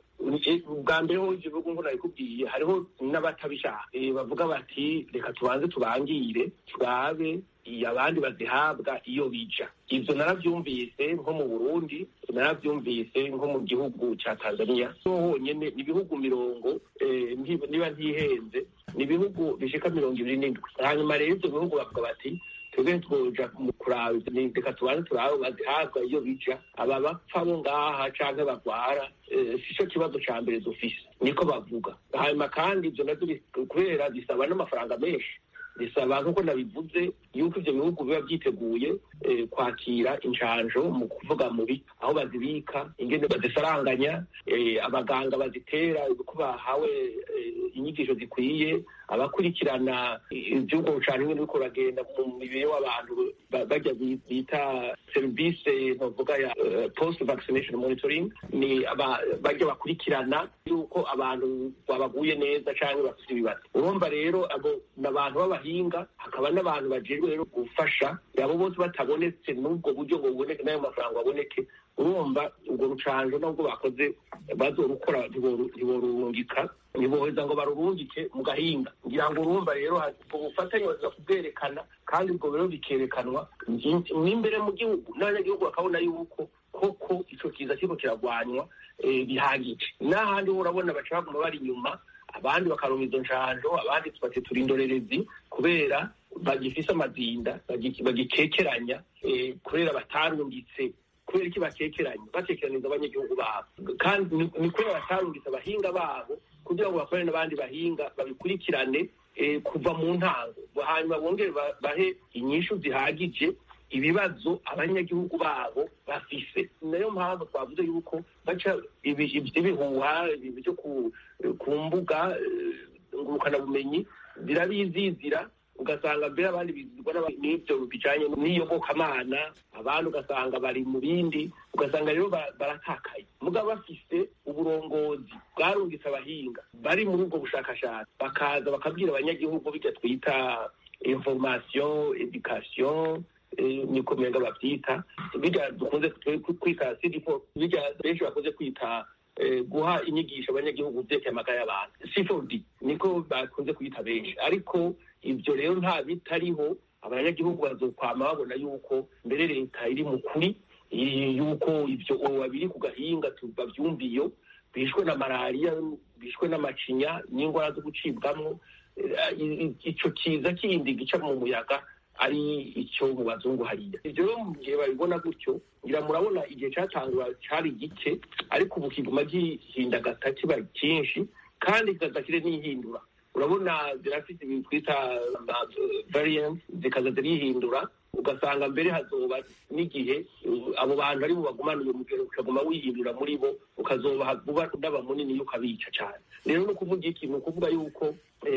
bwa mbere ho ibyo bihugu nk'uko nabikubwiye hariho n'abatabishaka bavuga bati reka tubanze tubangire turabe abandi bazihabwa iyo bija ibyo narabyumvise nko mu burundi narabyumvise nko mu gihugu cya tanzania ho honyine ni ibihugu mirongo niba ntihenze ni ibihugu bishika mirongo ibiri n'indwi hanyuma rero ibyo bihugu bavuga bati twebwe twoja kuraba reka tubanze turabe bazihabwa iyo bija aba bapfa bo ngaha canke bagwara si cyo kibazo ca mbere dufise niko bavuga hanyuma kandi ibyo navyo kubera bisaba n'amafaranga menshi bisaba nk'uko nabivuze yuko ibyo bihugu biba byiteguye kwakira injanjo mu kuvuga mubi aho bazibika ingene bazisaranganya abaganga bazitera ko bahawe inyigisho zikwiye abakurikirana iby'ubwo bucana ingene biriko uragenda mu mibiri w'abantu bajya bita serivisi ntuvuga ya post vaccination monitoring ni bajya bakurikirana yuko abantu babaguye neza cyangwa bafite ibibazo urumva rero abo ni abantu b'abahinga hakaba n'abantu bajejwe rero gufasha abo bose batabonetse n'ubwo buryo ngo buboneke n'ayo mafaranga aboneke urumva ubwo rucanjo nubwo bakoze bazorukora ntiborurungika ntiboheza ngo barurungike mu gahinga ngira ngo urumva rero ubwo bufatanye baza kubwerekana kandi ubwo rero bikerekanwa n'imbere mu gihugu n'abanyagihugu bakabona yuko koko ico kiza kiriko kiragwanywa bihagije n'ahandi ho urabona baca baguma bari inyuma abandi bakaronka izo njanjo abandi tubate turi indorerezi kubera bagifise amazinda bagikekeranya kubera batarungitse kubera iki bakekeranye bakekeraniza abanyagihugu babo kandi ni kubera batarungitse abahinga babo kugira ngo bakorane n'abandi bahinga babikurikirane kuva mu ntango hanyuma bongere bahe inyishu zihagije ibibazo abanyagihugu babo bafise nayo mpamvu twavuze yuko baca ibihuha byo ku mbuga ngurukanabumenyi birabizizira ugasanga mbere abandi bizirwa n'ibyo bijanye n'iyobokamana abandi ugasanga bari mu bindi ugasanga rero baratakaye mugabo bafise uburongozi bwarungitse abahinga bari muri ubwo bushakashatsi bakaza bakabwira abanyagihugu bijya twita information education niko menga babyita bijya dukunze kwita cd4 bijya benshi bakunze kwita guha inyigisho abanyagihugu vyerekeye amagara y'abantu cfd niko bakunze kuyita benshi ariko ivyo rero nta bitariho abanyagihugu bazokwama babona yuko mbere leta iri mu kuri yuko ivyo babiri ku gahinga bavyumva iyo bishwe na malariya bishwe n'amacinya n'ingwara zo gucibwamwo ico kiza kindi gica mu muyaga ari icyo mu bazungu hariya ivyo rero mu gihe babibona gutyo ngira murabona igihe catangura cari gike ariko ubu kiguma gihindagata kiba cyinshi kandi kikazakire n'ihindura urabona zirafite ibintu twita variant zikaza zirihindura ugasanga mbere hazoba n'igihe abo bantu ari bo bagumana uyo mugero ukaguma wihindura muri bo ukazoba vuba unaba munini yo ukabica cyane rero ni ukuvuga iki ni ukuvuga yuko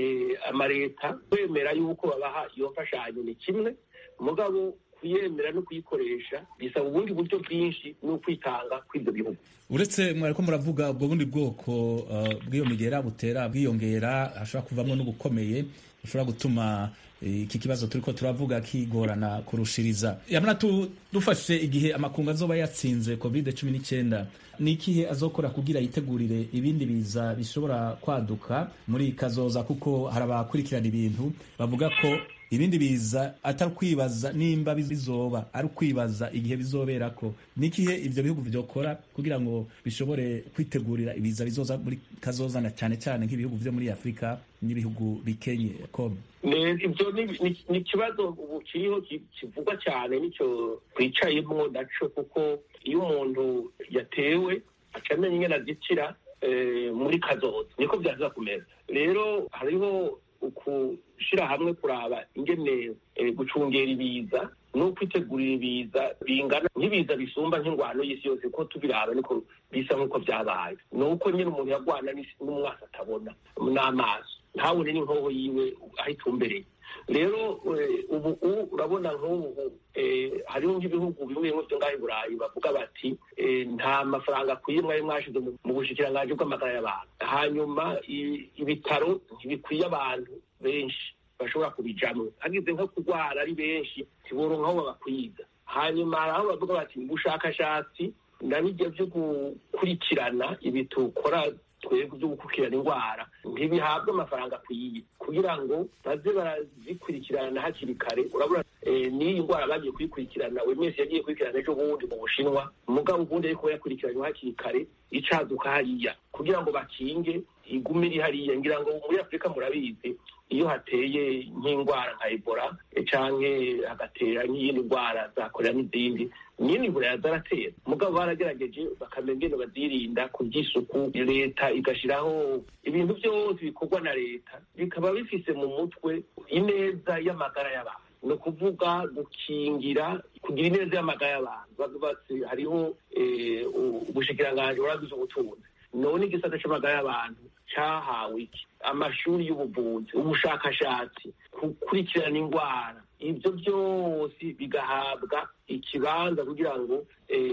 amaleta kwemera yuko babaha iyo mfashanyo ni kimwe mugabo kuyemera no kuyikoresha bisaba ubundi buryo bwinshi no kwitanga kw'ibyo bihugu uretse mwariko muravuga ubwo bundi bwoko bw'iyo migera butera bwiyongera hashobora kuvamo n'ubukomeye bushobora gutuma iki kibazo turiko turavuga kigorana kurushiriza yamana dufashe igihe amakungu azoba yatsinze covid cumi n'icyenda ni ikihe azokora kugira yitegurire ibindi biza bishobora kwaduka muri kazoza kuko hari abakurikirana ibintu bavuga ko ibindi biza atari ukwibaza nimba bizoba ari ukwibaza igihe bizobera ko nikihe ivyo bihugu vyokora kugira ngo bishobore kwitegurira ibiza bizoza muri kazozana cyane cyane nk'ibihugu vyo muri afurika n'ibihugu bikenye com ivyo ni ikibazo ubu kiriho kivugwa cyane nicyo twicayemwo naco kuko iyo umuntu yatewe acamenya ingene azikira muri kazoza niko vyaza kumera rero hariho ukushira hamwe kuraba ingene gucungera ibiza no kwitegurira ibiza bingana nk'ibiza bisumba nk'ingwano y'isi yose ko tubiraba niko bisa nk'uko vyabaye ni uko nyine umuntu yagwana n'umwasi atabona n'amaso ntabone n'inkoho yiwe aho itumbereye rero ubu urabona nk'ubu hariho nk'ibihugu bimwe bimwe byo ngaho i burayi bavuga bati nta mafaranga akwiye mwari mwashize mu bushikiranganji bw'amagara y'abantu hanyuma ibitaro ntibikwiye abantu benshi bashobora kubijamwo hagize nko kurwara ari benshi ntiboronka aho babakwiza hanyuma hari aho bavuga bati ubushakashatsi na bijya byo gukurikirana ibi tukora twebwe byo gukurikirana indwara ntibihabwe amafaranga akwiye kugira ngo baze barazikurikirana hakiri kare urabona n'iyi ndwara bagiye kuyikurikirana buri wese yagiye kuyikurikirana ejo bundi mu bushinwa umugabo ubundi ariko yakurikiranywe hakiri kare icaduka hariya kugira ngo bakinge igume iri hariya ngira ngo muri afurika murabizi iyo hateye nk'indwara nka ebola canke hagatera nk'iyindi ndwara za korera n'izindi nyine ibura zaratera mugabo baragerageje bakamenya ingene bazirinda ku by'isuku leta igashiraho ibintu byose bikorwa na leta bikaba bifise mu mutwe ineza y'amagara y'abantu ni ukuvuga gukingira kugira ineza y'amagara y'abantu bavubatse hariho ubushikiranganji buragize ubutunzi none igisata c'amagara y'abantu cahawe iki amashuri y'ubuvuzi ubushakashatsi gukurikirana indwara ibyo byose bigahabwa ikibanza kugira ngo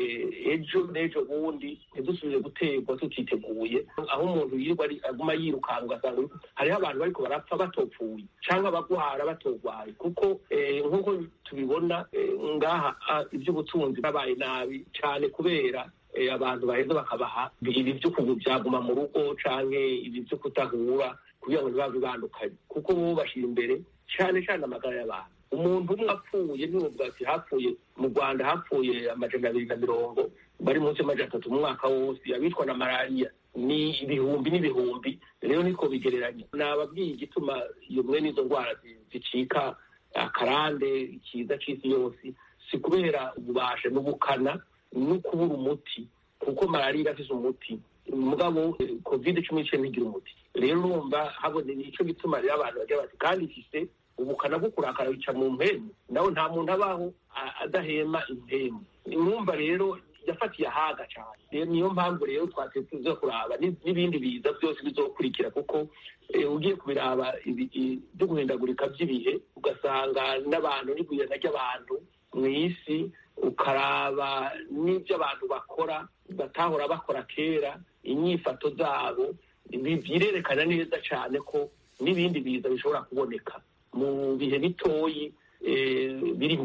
ejo n'ejo bundi ntidusubire guterwa tutiteguye aho umuntu yirirwa aguma yirukanga ugasanga hariho abantu bariko barapfa batopfuye cyangwa abagwara batogwaye kuko nk'uko tubibona ngaha iby'ubutunzi babaye nabi cyane kubera abantu baheza bakabaha ibi byo byaguma mu rugo canke ibi byo kutahura kugira ngo ntibave bandukanye kuko bo bashyira imbere cyane cyane amagara y'abantu umuntu umwe apfuye ntibuvuga ati hapfuye mu rwanda hapfuye amajana abiri na mirongo bari munsi y'amajana atatu mu mwaka wose abicwa na malariya ni ibihumbi n'ibihumbi rero niko bigereranya nababwiye igituma iyo mwe n'izo ndwara zicika akarande ikiza c'isi yose si kubera ububasha n'ubukana no kubura umuti kuko malariya irafise umuti mugabo covid cumi n'icyenda ntigira umuti rero urumva habone nico gituma rero abantu bagira bati kandi ifise ubukana bwo kurakara bica mu mpemu nawe nta muntu abaho adahema impemu mwumva rero yafatiye ahaga cyane rero niyo mpamvu rero twatetse tuza kuraba n'ibindi biza byose bizokurikira kuko ugiye kubiraba byo guhindagurika by'ibihe ugasanga n'abantu n'igwirana ry'abantu mu isi ukaraba n'ibyo abantu bakora batahora bakora kera inyifato zabo birerekana neza cyane ko n'ibindi biza bishobora kuboneka mu bihe bitoyi biri imbere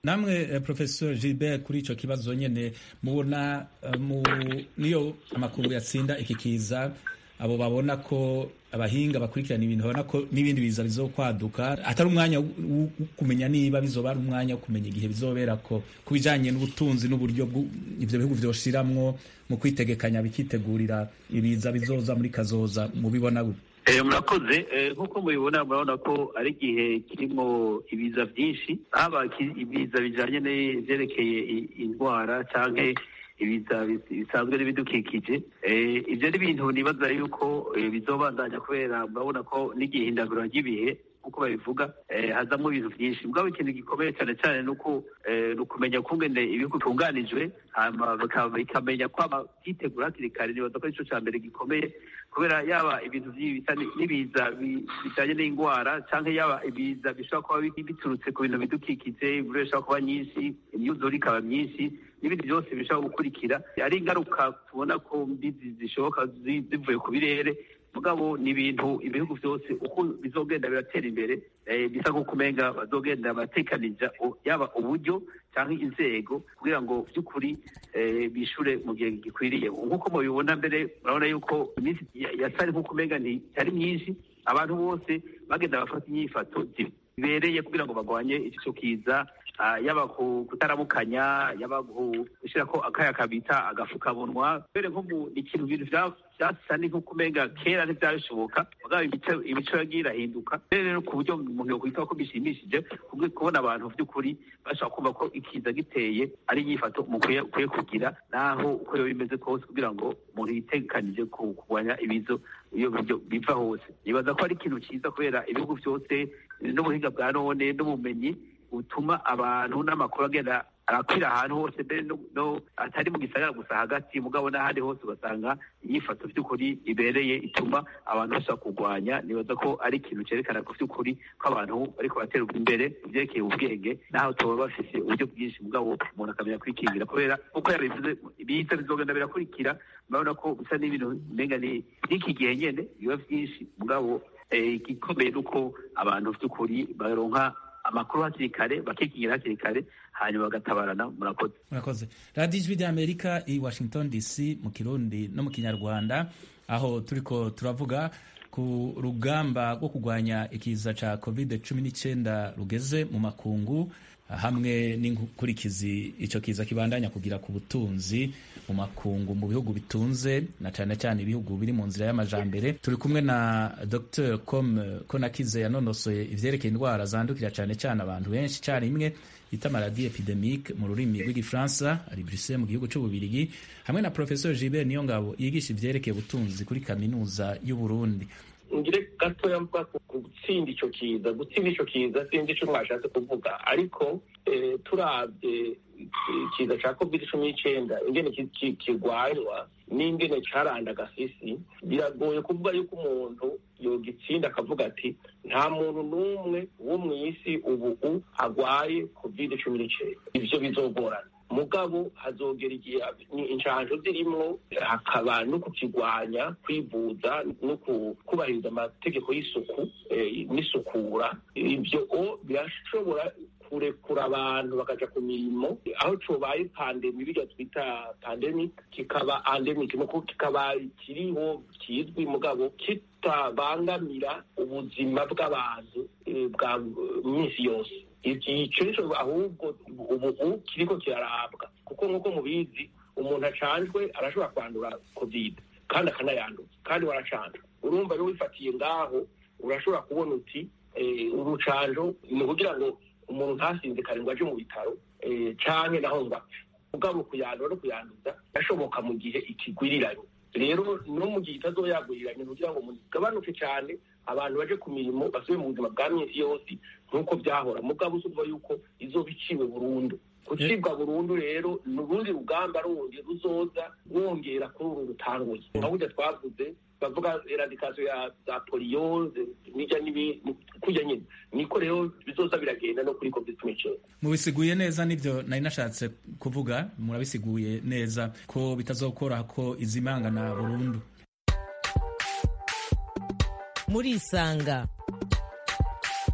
namwe eh, professor gilbert kuri ico kibazo nyene mubona eh, mu niyo amakungu yatsinda iki kiza abo babona ko abahinga bakurikirana ibintu babona ko n'ibindi biza bizokwaduka atari umwanya wo wo kumenya niba bizoba ari umwanya wo kumenya igihe bizobera ko ku bijanye n'ubutunzi n'uburyo bwu- ivyo bihugu vyoshiramwo mu kwitegekanya bikitegurira ibiza bizoza muri kazoza mubibona gute Eh, murakoze Eh, nk'uko mubibona murabona ko ari igihe kirimo ibiza byinshi haba ki- ibiza bijanye n'ivyerekeye i- indwara canke ibiza bis- bisanzwe n'ibidukikije Eh, ivyo ni ibintu nibaza yuko eh, bizobandanya kubera murabona ko n'igihindagura ry'ibihe nk'uko babivuga eh, hazamo ibintu byinshi mugabo ikintu gikomeye cyane cyane ni uko eh, ni ukumenya kungene ibihugu bitunganijwe hama baka- bikamenya kwama byitegura hakiri kare nibaza ko arico ca mbere gikomeye kubera yaba ibintu vy'ibi bisa ni- n'ibiza bi- bijanye n'indwara canke yaba ibiza bishobora kuba bi- biturutse ku bintu bidukikije imvura ishobora kuba nyinshi imyuzure ikaba myinshi n'ibindi byose bishobora gukurikira ari ingaruka tubona ko mbi zi- zishoboka zi- zivuye ku birere mugabo ni ibintu ibihugu byose uko bizogenda biratera imbere eh, bisa nk'uko umenga bazogenda batekanija o- yaba uburyo cyangwa inzego kugira ngo by'ukuri eh, bishure mu gihe gikwiriye nk'uko mubibona mbere murabona yuko iminsi ya- yasari nk'uko umenga ntitari myinshi abantu bose bagenda bafata inyifato zibereye kugira ngo bagwanye ico kiza ah, yaba ku- kutaramukanya yaba ku- gushirako akaya kabita agafukamunwa mbere nko mu ni ikintu ibintu vya- vyasa ni nk'uko umenga kera ntivyabishoboka mugabo imico imico yagiye irahinduka rero rero ku buryo umuntu yokwita ko bishimishije kubwo kubona abantu vy'ukuri bashobora kumva ko ikiza giteye ari inyifato mukwiye ukwiye kugira naho uko yoba bimeze kose kugira ngo umuntu yitegekanije ku- kurwanya ibizo iyo buryo biva hose nibaza ko ari ikintu cyiza kubera ibihugu byose n'ubuhinga bwa none n'ubumenyi butuma abantu n'amakuru agenda arakwira ahantu hose mbere no, no atari mu gisagara gusa hagati mugabo n'ahandi hose ugasanga inyifato by'ukuri ibereye ituma abantu bashobora kurwanya nibaza ko ari ikintu cyerekana ko by'ukuri ko abantu bariko batera imbere mu vyerekeye ubwenge naho tuba bafise uburyo bwinshi mugabo umuntu akamenya kwikingira kubera uko yabivuze ibiza bizogenda birakurikira murabona ko bisa n'ibintu umenga ni n'iki gihe nyene biba vyinshi mugabo eh, igikomeye ni uko abantu by'ukuri baronka amakuru hakiri kare bakikingira hakiri kare hanyuma bagatabarana murakoze murakoze radiyo ijwi ry'amerika i washington dc mu kirundi no mu kinyarwanda aho turiko turavuga ku rugamba rwo kurwanya ikiza ca covid cumi n'icyenda rugeze mu makungu hamwe n'inkurikizi ico kiza kibandanya kugira ku butunzi mu makungu mu bihugu bitunze na cyane cyane ibihugu biri mu nzira y'amajambere turi kumwe na dr com konakize yanonosoye ivyerekeye indwara zandukira cyane cyane abantu benshi icyarimwe bita maladi epidemique mu rurimi rw'igifaransa ari Bruxelles mu gihugu cy'ububirigi hamwe na professeur Gilbert Niyongabo yigisha ivyerekeye ubutunzi kuri kaminuza y'u Burundi ngire gatoya mvuga ku gutsinda ico kiza gutsinda ico kiza sinzi ico mwashatse kuvuga ariko eh, turavye ikiza ca covid cumi n'icenda ingene ki- ki- kirwanywa n'ingene caranda agafisi biragoye kuvuga yuko umuntu yogitsinda akavuga ati nta muntu n'umwe wo mw'isi ubu agwaye covid cumi n'icenda ivyo bizogorana mugabo hazogera igihe ni inshanjo zirimwo hakaba no kukigwanya kwivuza no ku- kubahiriza amategeko y'isuku eh, n'isukura ivyo o birashobora kurekura abantu bakaja ku mirimo aho cobaye pandemi birya twita pandemic kikaba endemic nuko kikaba kiriho kizwi mugabo kitabangamira ubuzima bw'abantu eh, bwa minsi yose ico nico ahubwo ubu kiriko kirarabwa kuko nk'uko mubizi umuntu acanjwe arashobora kwandura covid kandi akanayanduza kandi waracanjwe urumva rero wifatiye ngaho urashobora kubona uti eh, urucanjo ni ukugira ngo umuntu ntasinzikare ngo aje mu bitaro eh, canke naho ngo apfe mugabo kuyandura no kuyanduza birashoboka mu gihe ikigwiriranye rero no mu gihe itazoyaguriranye kugira ngo umuntu igabanuke cyane abantu baje ku mirimo basubire mu buzima bwa minsi yose nk'uko byahora mugabo usumva yuko izoba iciwe burundu gucibwa burundu rero ni urundi rugamba rundi ruzoza wongera kuri uru rutanguye nka burya twavuze bavuga eradikasiyo ya za poliyo n'ijya n'ibindi kujya nyine niko rero bizoza biragenda no kuri covid cumi n'icyenda mubisiguye neza nibyo nari nashatse kuvuga murabisiguye neza ko bitazokora ko izimangana burundu murisanga murisanga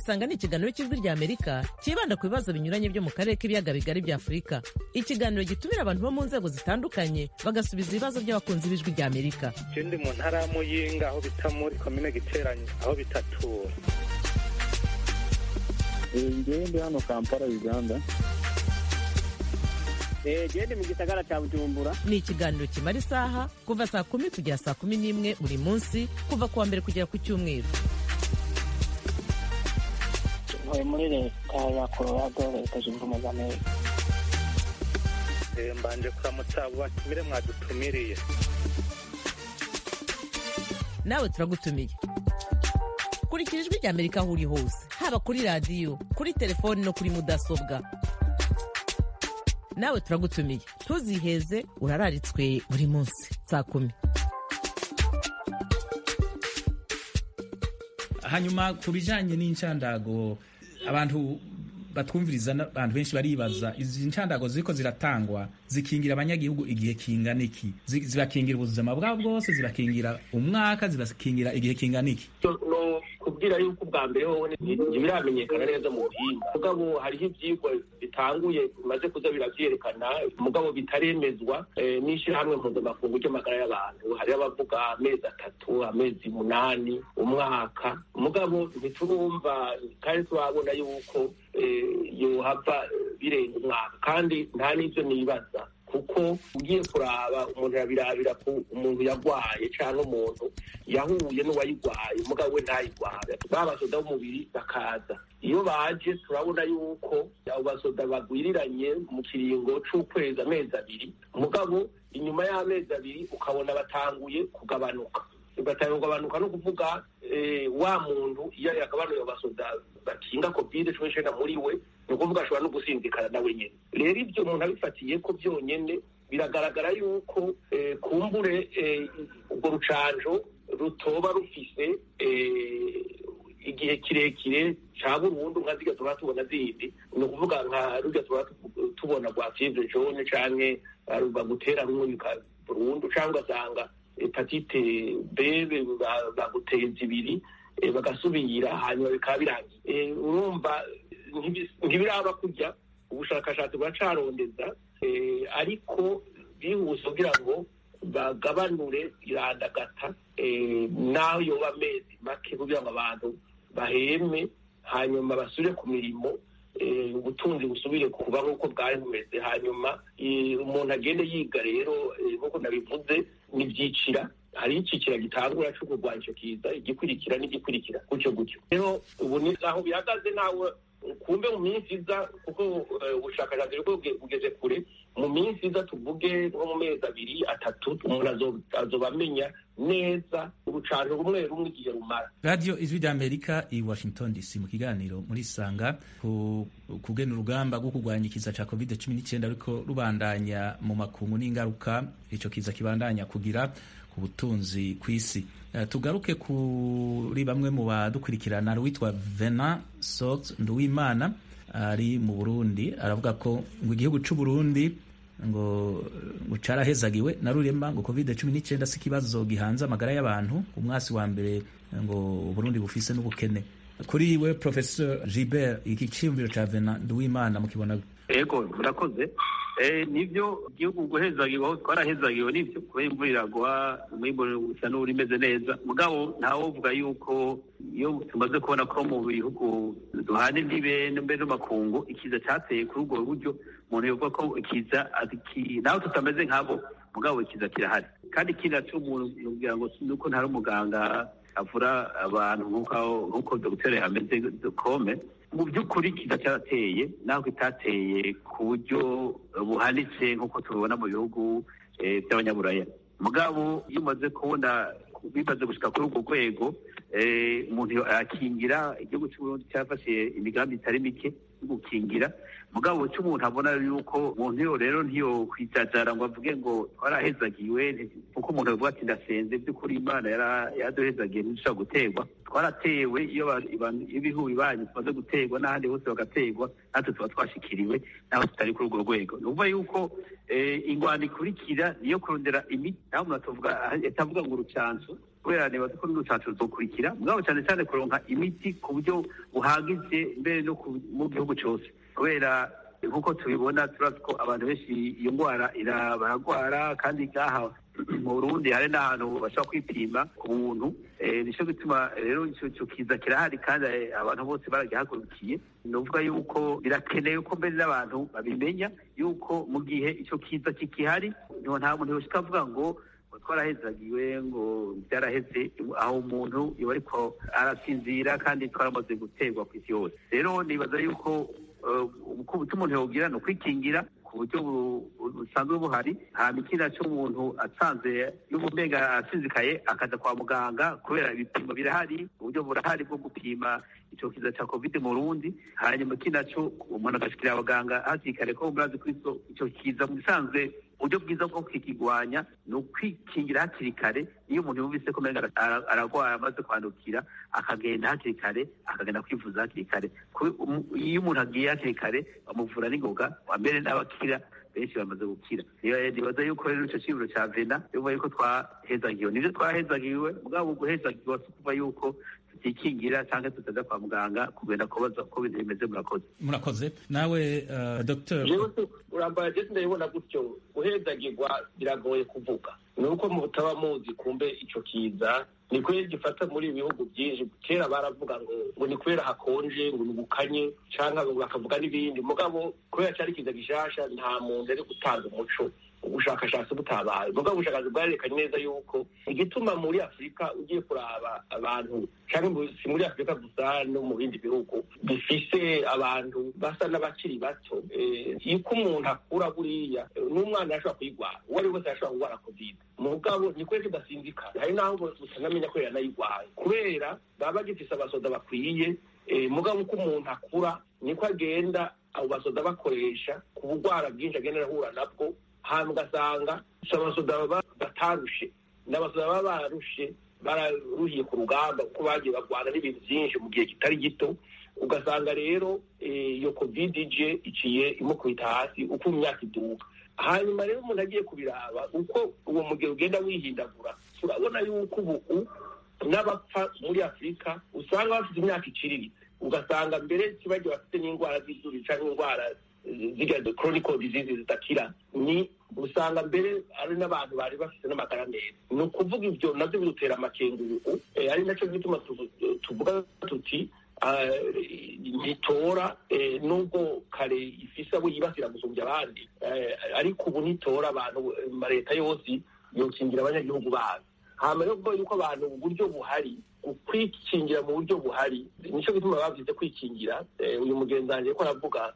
murisanga ni ikiganiro cy'ijwi rya amerika cyibanda ku bibazo binyuranye byo mu karere k'ibiyaga bigari bya afurika ikiganiro gitumira abantu bo mu nzego zitandukanye bagasubiza ibibazo by'abakunzi b'ijwi rya amerika je ndi mu ntara ya muyinga aho bita muri komine giteranye aho bitatura ngewe ndi hano kampala uganda gende mu gisagara cya bujumbura ni ikiganiro kimara isaha kuva saa kumi kugera saa kumi n'imwe buri munsi kuva ku wa mbere kugera ku cyumweru ntuye muri leta ya colorado leta zunze ubumwe za amerika Eh, mbanje kuramutsa abo batumire mwadutumiriye nawe turagutumiye kurikira ijwi rya amerika aho uri hose haba kuri radiyo kuri telefoni no kuri mudasobwa nawe turagutumiye ntuziheze urararitswe buri munsi saa kumi hanyuma ku bijanye n'incandago abantu batwumviriza n'abantu benshi baribaza izi ncandago ziriko ziratangwa zikingira abanyagihugu igihe kingana iki Zi- zibakingira ubuzima bwabo bwose zibakingira umwaka zibakingira igihe kingana iki no kubwira yuko ubwa mbere wowe ntibiramenyekana neza mu buhinga mugabo hariho ivyigwa bitanguye bimaze kuza biravyerekana mugabo bitaremezwa eh, n'ishirahamwe mpuzamakungu ry'amagara y'abantu hariho abavuga amezi atatu amezi munani umwaka mugabo ntiturumva kandi turabona yuko eh, yohava birenga umwaka kandi nta n'ivyo nibaza kuko ugiye kuraba umuntu yabirabira ku umuntu yagwaye cyangwa umuntu yahuye n'uwayigwaye umugabo we ntayigware ba basoda b'umubiri bakaza iyo baje turabona yuko abo basoda bagwiriranye mu kiringo c'ukwezi amezi abiri mugabo inyuma y'amezi abiri ukabona batanguye kugabanuka batanguye kugabanuka no kuvuga eh, wa muntu iyo yagabanuye abo basoda bakinga covid cumi n'icenda muri we ni ukuvuga ashobora no gusinzikana nawe nyene rero ibyo umuntu abifatiye ko byonyene biragaragara yuko eh, kumbure eh, urwo rucanjo rutoba rufise eh, igihe kirekire ca burundu nka zirya tuba tubona zindi ni ukuvuga nka rurya tuba tu- tubona rwa fievre jaune canke eh, bagutera rumwe bika burundu canke ugasanga hepatite b ba- baguteye zibiri eh, bagasubira hanyuma bikaba birangiye Eh, urumva ntibi- ntibiraba kurya ubushakashatsi buracarondeza eh, ariko bihuse kugira ngo bagabanure irandagata eh, naho yoba amezi make kugira ngo abantu baheme hanyuma basubire ku mirimo eh, ubutunzi busubire kuba nk'uko bwari bumeze hanyuma eh, umuntu agende yiga rero eh, nk'uko nabivuze n'ibyicira hari icicira gitangura cyo kurwanya icyo kiza igikurikira n'igikurikira gutyo gutyo rero ubu ni aho bihagaze nawe kumbe mu minsi iza kuko eh, ubushakashatsi bwo buge- bugeze kure mu minsi iza tuvuge nko mu mezi abiri atatu umuntu azo- azoba amenya neza urucanjo rumwe rumwe igihe rumara radiyo ijwi rya amerika i washington dc mu kiganiro muri sanga ku kugena urugamba rwo kurwanya ikiza cya covid cumi n'icyenda ariko rubandanya mu makungu n'ingaruka icyo kiza kibandanya kugira ku butunzi ku isi Eh, tugaruke kuri bamwe mu badukurikirana witwa vena sot nduwimana ari mu burundi aravuga ko ngo igihugu cy'u burundi ngo ngo carahezagiwe na rurema ngo covid cumi n'icyenda si ikibazo gihanze amagara y'abantu umwasi wa mbere ngo uburundi bufise n'ubukene kuri we professeur gilbert iki ciyumviro ca vena nduwimana mukibona ego murakoze Eh, nivyo igihugu guhezagiwe aho twarahezagiwe nivyo kubera imvura iragwa umwimbu usa n'uri imeze neza mugabo ntawovuga yuko iyo tumaze kubona ko mu bihugu duhana imbibe mbere n'amakungu ikiza cateye kuri ubwo buryo umuntu yovuga ko ikiza ati- naho tutameze nk'abo mugabo ikiza kirahari kandi ikindi naco umuntu yogira ngo nuko ntari umuganga avura abantu nk'uko nk'uko dogiteri ameze kome mu by'ukuri kiza cyarateye naho kitateye ku buryo buhanitse nk'uko tubibona mu bihugu eh, by'abanyaburaya mugabo iyo umaze kubona bimaze gushika kuri urwo rwego eh, umuntu arakingira igihugu cy'uburundi cyafashe imigambi itari mike yo gukingira mugabo icyo umuntu abona yuko umuntu yo rero ntiyo kwijajara ngo avuge ngo twarahezagiwe kuko umuntu avuga ati ndasenze by'ukuri imana yara- yaraduhezagiye ntidushobora guterwa twaratewe iyo ba- iban- ibihugu bibanyi tumaze guterwa n'ahandi hose bagaterwa natwe tuba twashikiriwe naho tutari kuri urwo rwego ni ukuvuga yuko eh, ingwano ikurikira niyo kurondera imiti naho umuntu atavuga atavuga ngo urucanco kubera nibaza ko n'urucanco ruzokurikira mugabo cyane cyane kuronka imiti ku buryo buhagije mbere no mu gihugu cyose kubera nk'uko tubibona turazi ko abantu benshi iyo ndwara baragwara kandi ngaha mu burundi hari n'ahantu bashobora kwipima ku buntu nicyo gituma rero icyo kiza kirahari kandi abantu bose baragihagurukiye ni ukuvuga yuko birakenewe ko mbere n'abantu babimenya yuko mu gihe icyo kiza kikihari nta muntu yoshika avuga ngo twarahezagiwe ngo byaraheze aho umuntu iba ariko arasinzira kandi twaramaze guterwa ku isi yose rero nibaza yuko uko umuntu yawugira ni ukwikingira ku buryo busanzwe buhari hanyuma ikindi cyo umuntu asanze y'ubumenga asinzikaye akaza kwa muganga kubera ibipimo birahari uburyo burahari bwo gupima icyo kiza cya covid mu rundi hanyuma ikindi cyo umuntu agashikira abaganga hakiri kare ko murazi ko icyo kiza mu bisanzwe uburyo bwiza bwo kukigwanya ni ukwikingira hakiri kare iyo umuntu yumvise ko umenga ararwara amaze kwandukira akagenda hakiri kare akagenda kwivuza hakiri kare iyo umuntu agiye hakiri kare bamuvura n'ingoga wa mbere n'abakira benshi bamaze gukira nibaza yuko rero icyo kiburo cya vena bivuga yuko twahezagiwe nibyo twahezagiwe mugabo guhezagirwa si ukuva yuko tutikingira cyangwa tutaza kwa muganga kugenda kubaza uko ibintu bimeze murakoze murakoze nawe uh, dr urambaye jesi ndabibona gutyo guhezagirwa biragoye kuvuga ni uko mutaba muzi kumbe icyo kiza ni kubera gifata muri ibi bihugu byinshi kera baravuga ngo ngo ni kubera hakonje ngo ni ubukanye cyangwa bakavuga n'ibindi mugabo kubera cyari kiza gishasha nta muntu ari gutanga umuco ubushakashatsi butabaye mugabo ubushakashatsi bwarerekanye neza yuko igituma muri afurika ugiye kuraba abantu cyangwa si muri afurika gusa no mu bindi bihugu bifise abantu basa n'abakiri bato yuko umuntu akura buriya n'umwana ashobora kuyigwara uwo ari wese ashobora kurwara covid mugabo ni kubera kidasinzikana hari n'aho utanamenya ko yanayigwaye kubera baba bagifise abasoda bakwiye mugabo uko umuntu akura niko agenda abo basoda bakoresha ku bugwara bwinshi agenda arahura nabwo hanyuma ugasanga abasoda baba batarushe n'abasoda baba barushe bararuhiye ku rugamba kuko bagiye barwana n'ibintu byinshi mu gihe kitari gito ugasanga rero iyo covid ije iciye imukubita hasi uko imyaka iduka hanyuma rero umuntu agiye kubiraba uko uwo mugero ugenda wihindagura turabona yuko ubu n'abapfa muri afurika usanga bafite imyaka iciriritse ugasanga mbere kibagiye bafite n'indwara z'izuru cyangwa indwara ziriya chronical disease zidakira ni usanga mbere ari n'abantu bari bafite n'amagara meza ni ukuvuga ibyo nabyo bidutera amakenguruku ari nacyo gituma tuvuga tuti ntitora nubwo kare ifise abo yibasira gusumbya abandi ariko ubu ntitora abantu leta yose yokingira abanyagihugu bayo hama rero kuvuga yuko abantu uburyo buhari kwikingira mu buryo buhari nicyo gituma bavuze kwikingira uyu mugenzi wanjye ko aravuga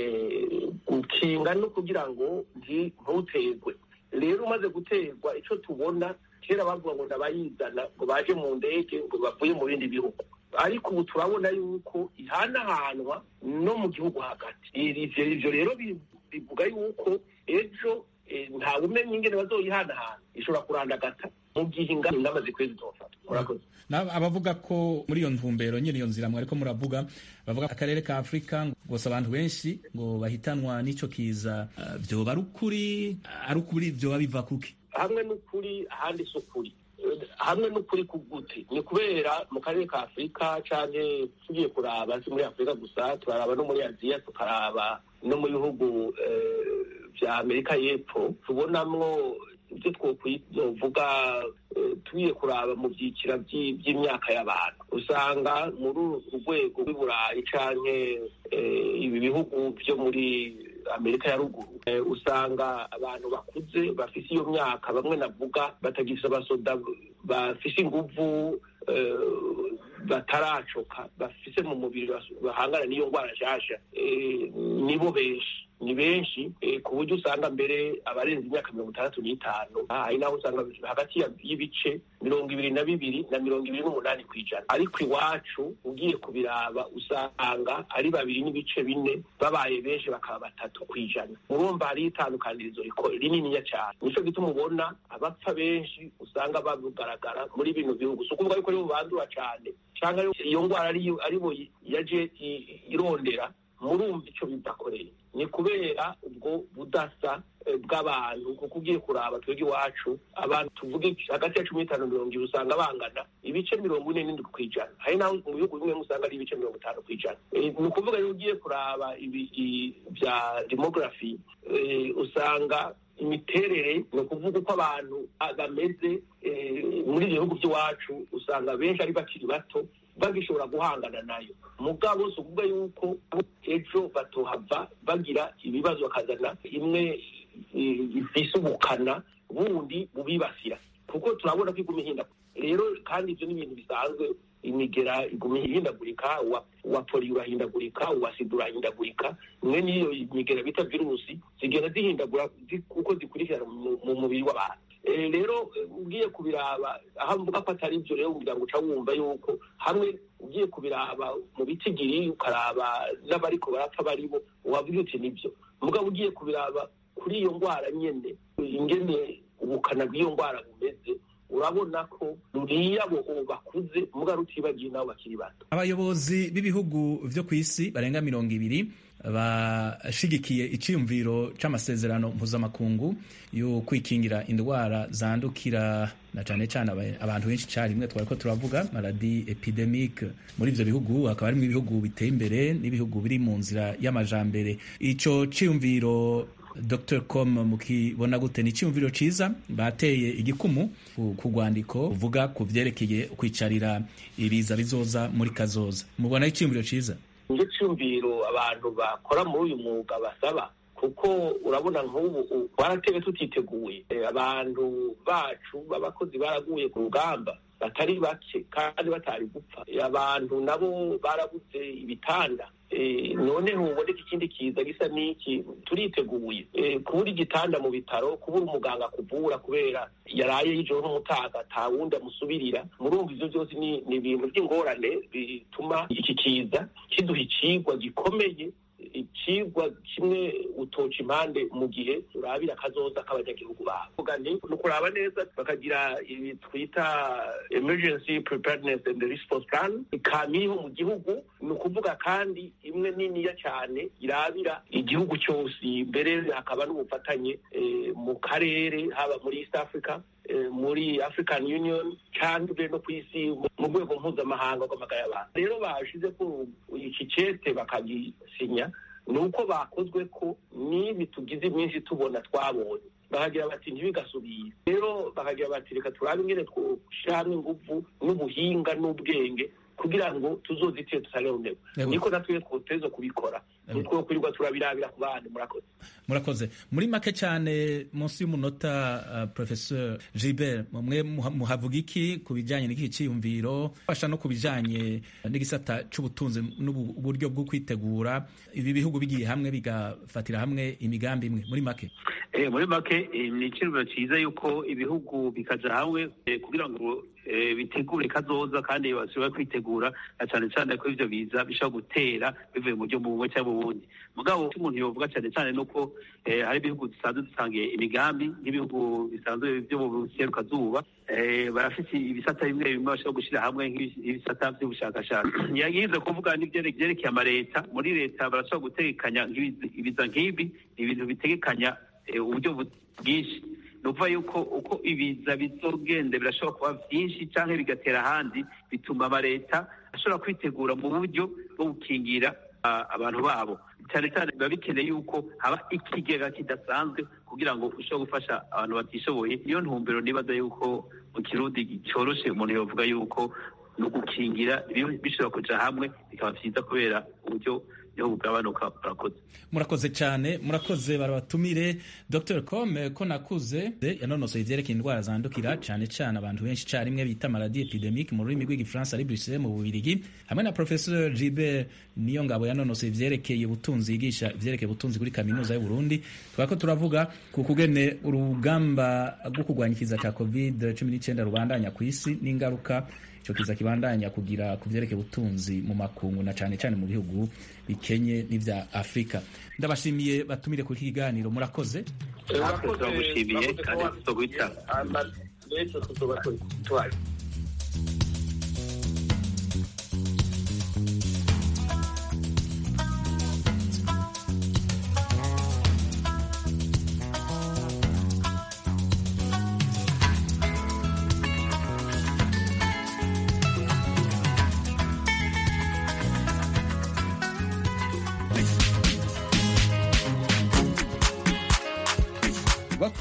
gukinga no kugira ngo ntuterwe rero umaze guterwa icyo tubona kera bavuga ngo ndabayizana ngo baje mu ndege ngo bavuye mu bindi bihugu ariko ubu turabona yuko ihanahanwa no mu gihugu hagati ivyo rero bivuga yuko ejo ntawe umenya ingene bazoyihanahana ishobora kurandagata mu gihe ingamba zikwiye zizofata murakoze abavuga ko muri iyo ntumbero nyine iyo nzira mwariko muravuga bavuga akarere ka afurika gusa abantu benshi ngo bahitanwa n'ico kiza vyoba ari ukuri ari ukuri vyoba biva kuki hamwe n'ukuri ahandi si ukuri hamwe n'ukuri kugute ni kubera mu karere ka afurika canke tugiye kuraba si muri afurika gusa turaraba no muri aziya tukaraba no mu bihugu vya amerika y'epfo tubonamwo ibyo twovuga tugiye kuraba mu byiciro by'imyaka y'abantu usanga muri uru rwego rw'iburayi canke ibi bihugu byo muri amerika ya ruguru usanga abantu bakuze bafise iyo myaka bamwe navuga batagifise abasoda bafise inguvu bataracoka bafise mu mubiri bahangana n'iyo ndwara nshasha nibo benshi ni benshi ku buryo usanga mbere abarenze imyaka mirongo itandatu n'itanu hari naho usanga hagati y'ibice mirongo ibiri na bibiri na mirongo ibiri n'umunani ku ijana ariko iwacu ugiye kubiraba usanga ari babiri n'ibice bine babaye benshi bakaba batatu ku ijana urumva hariho itandukanirizo rininiya cyane nicyo gituma ubona abapfa benshi usanga bagaragara muri bino bihugu si ukuvuga yuko aribo bandura cyane cyangwa iyo ndwara aribo yaje irondera murumva icyo bidakoreye ni kubera ubwo budasa bw'abantu kuko ugiye kuraba twebwe iwacu abantu tuvuge hagati ya cumi n'itanu mirongo ibiri usanga bangana ibice mirongo ine n'indwi ku ijana hari naho mu bihugu bimwe usanga ari ibice mirongo itanu ku ijana ni ukuvuga rero ugiye kuraba ibi bya demografi usanga imiterere ni ukuvuga uko abantu bameze muri ibyo bihugu by'iwacu usanga benshi ari bakiri bato bagishobora guhangana nayo mugabo si ukuvuga yuko ejo batohava bagira ibibazo bakazana imwe ifise ubukana bundi bubibasira kuko turabona ko iguma ihindagurika rero kandi ibyo ni ibintu bisanzwe imigera iguma ihindagurika uwa poli urahindagurika uwa sida urahindagurika imwe n'iyo migera bita virusi zigenda zihindagura uko zikurikirana mu mubiri w'abantu rero ugiye kubiraba aho mvuga ko atari ibyo rero umuryango uca wumva yuko hamwe ugiye kubiraba mu bitigiri ukaraba n'abariko barapfa baribo wavuga uti nibyo mugabo ugiye kubiraba kuri iyo ndwara nyene ingene ubukana bw'iyo ndwara bumeze urabona ko ruriya abo bakuze muga rutibagiye nabo bakiri bato abayobozi b'ibihugu vyo ku isi barenga mirongo ibiri bashigikiye iciyumviro c'amasezerano mpuzamakungu yo kwikingira indwara zandukira na cane cane abantu benshi carimwe twariko turavuga maladi epidemique muri ivyo bihugu hakaba harimwo ibihugu biteye imbere n'ibihugu biri mu nzira y'amajambere ico ciyumviro Dr com mukibona gute ni icyumviro cyiza bateye igikumu ku rwandiko uvuga ku byerekeye kwicarira ibiza bizoza muri kazoza mubona icyumviro cyiza nicyo cyumviro abantu bakora muri uyu mwuga basaba kuko urabona nk'ubu twaratebe tutiteguye abantu bacu b'abakozi baraguye ku rugamba batari bake kandi batari gupfa abantu nabo barabuze ibitanda noneho uboneka ikindi kiza gisa n'iki turiteguye kubura igitanda mu bitaro kubura umuganga kuvura kubera yaraye y'ijoro n'umutaga nta wundi amusubirira murumva ibyo byose ni ibintu by'ingorane bituma iki kiza kiduha icigwa gikomeye ikigwa kimwe utoca impande mu gihe urabira akazoza k'abanyagihugu babo ni ukuraba neza bakagira ibi twita emergency preparedness and response plan ikamiho mu gihugu ni ukuvuga kandi imwe niniya cyane irabira igihugu cyose mbere hakaba n'ubufatanye mu karere haba muri east africa muri african union cyangwa no ku isi mu rwego mpuzamahanga rw'amagara y'abantu rero bashize ko iki cete bakagisinya ni uko bakozwe ko n'ibi tugize iminsi tubona twabonye bakagira bati ntibigasubire rero bakagira bati reka turabe ingene twoshyiramo ingufu n'ubuhinga n'ubwenge kugira ngo tuzozitire tutareronerwa niko natwe twoteza kubikora nitwo kwirirwa turabirabira ku bandi murakoze murakoze muri make cyane munsi y'umunota uh, professeur Gilbert mwe muhavuga iki ku bijyanye n'iki cyiyumviro fasha no ku bijyanye n'igisata c'ubutunzi n'uburyo bwo kwitegura ibi bihugu bigiye hamwe bigafatira hamwe imigambi imwe muri make eh muri make ni ikintu cyiza yuko ibihugu bikaja hamwe kugira ngo bitegure kazoza kandi bashobora kwitegura na cyane cyane ko ivyo biza bishobora gutera bivuye mu buryo bumwe cyangwa ubundi mugabo umuntu yovuga cyane cyane nuko hari ibihugu dusanzwe dusangiye imigambi nk'ibihugu bisanzwe byo mu buserukazuba barafite ibisata bimwe bimwe bashobora gushyira hamwe nk'ibisata by'ubushakashatsi yagize kuvuga n'ibyerekeye amaleta muri leta barashobora gutegekanya ibiza nk'ibi ni ibintu bitegekanya uburyo bwinshi ni ukuvuga yuko uko ibiza bizogende birashobora kuba byinshi cyangwa bigatera ahandi bituma amaleta ashobora kwitegura mu buryo bwo gukingira abantu babo cyane cyane biba bikeneye yuko haba ikigega kidasanzwe kugira ngo ushobore gufasha abantu batishoboye niyo ntumbero nibaza yuko mu kirundi cyoroshe umuntu yavuga yuko ni ugukingira bishobora kuja hamwe bikaba byiza kubera uburyo niho bugabanuka murakoze murakoze cyane murakoze barabatumire dr com ko nakuze yanonosoye ivyerekeye indwara zandukira cyane cyane abantu benshi carimwe bita maladi epidemique mu rurimi rw'igifaransa ari bruxelles mu bubirigi hamwe na professeur gilbert niyo ngabo yanonosoye ivyerekeye ubutunzi yigisha ivyerekeye ubutunzi kuri kaminuza y'uburundi twako turavuga ku kugene urugamba rwo kurwanya ikiza ca covid cumi n'icyenda rubandanya ku isi n'ingaruka ico kiza kibandanya kugira ku vyerekeye ubutunzi mu makungu na cane cane mu bihugu bikenye n'ivya afurika ndabashimiye batumire kuri iki kiganiro murakoze turagushimiye kandi tuzoguhita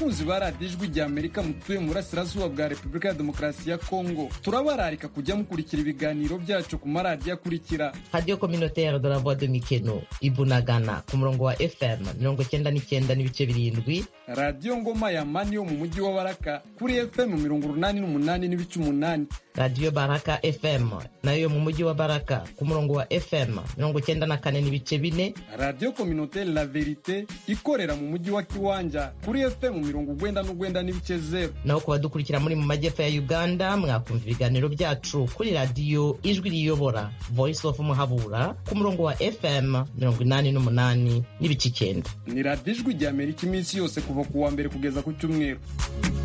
bakunzi ba radiyo ijwi rya amerika mutuye mu burasirazuba bwa repubulika ya demokarasi ya kongo turabararika kujya mukurikira ibiganiro byacu ku maradiyo akurikira radiyo communautaire de la voix de mikeno ibunagana ku murongo wa fm mirongo cyenda n'icyenda n'ibice birindwi radiyo ngoma ya mani yo mu mujyi wa baraka kuri fm mirongo urunani n'umunani n'ibice umunani radiyo baraka fm nayo yo mu mujyi wa baraka ku murongo wa fm mirongo cyenda na kane n'ibice bine radiyo communautaire la verite ikorera mu mujyi wa kiwanja kuri fm mirongo ugwenda n'ugwenda n'ibice zeru naho ku badukurikira muri mu majyepfo ya uganda mwakumva ibiganiro byacu kuri radiyo ijwi riyobora voice of muhabura ku murongo wa fm mirongo inani n'umunani n'ibice icyenda ni radiyo ijwi rya amerika iminsi yose kuva ku wa mbere kugeza ku cyumweru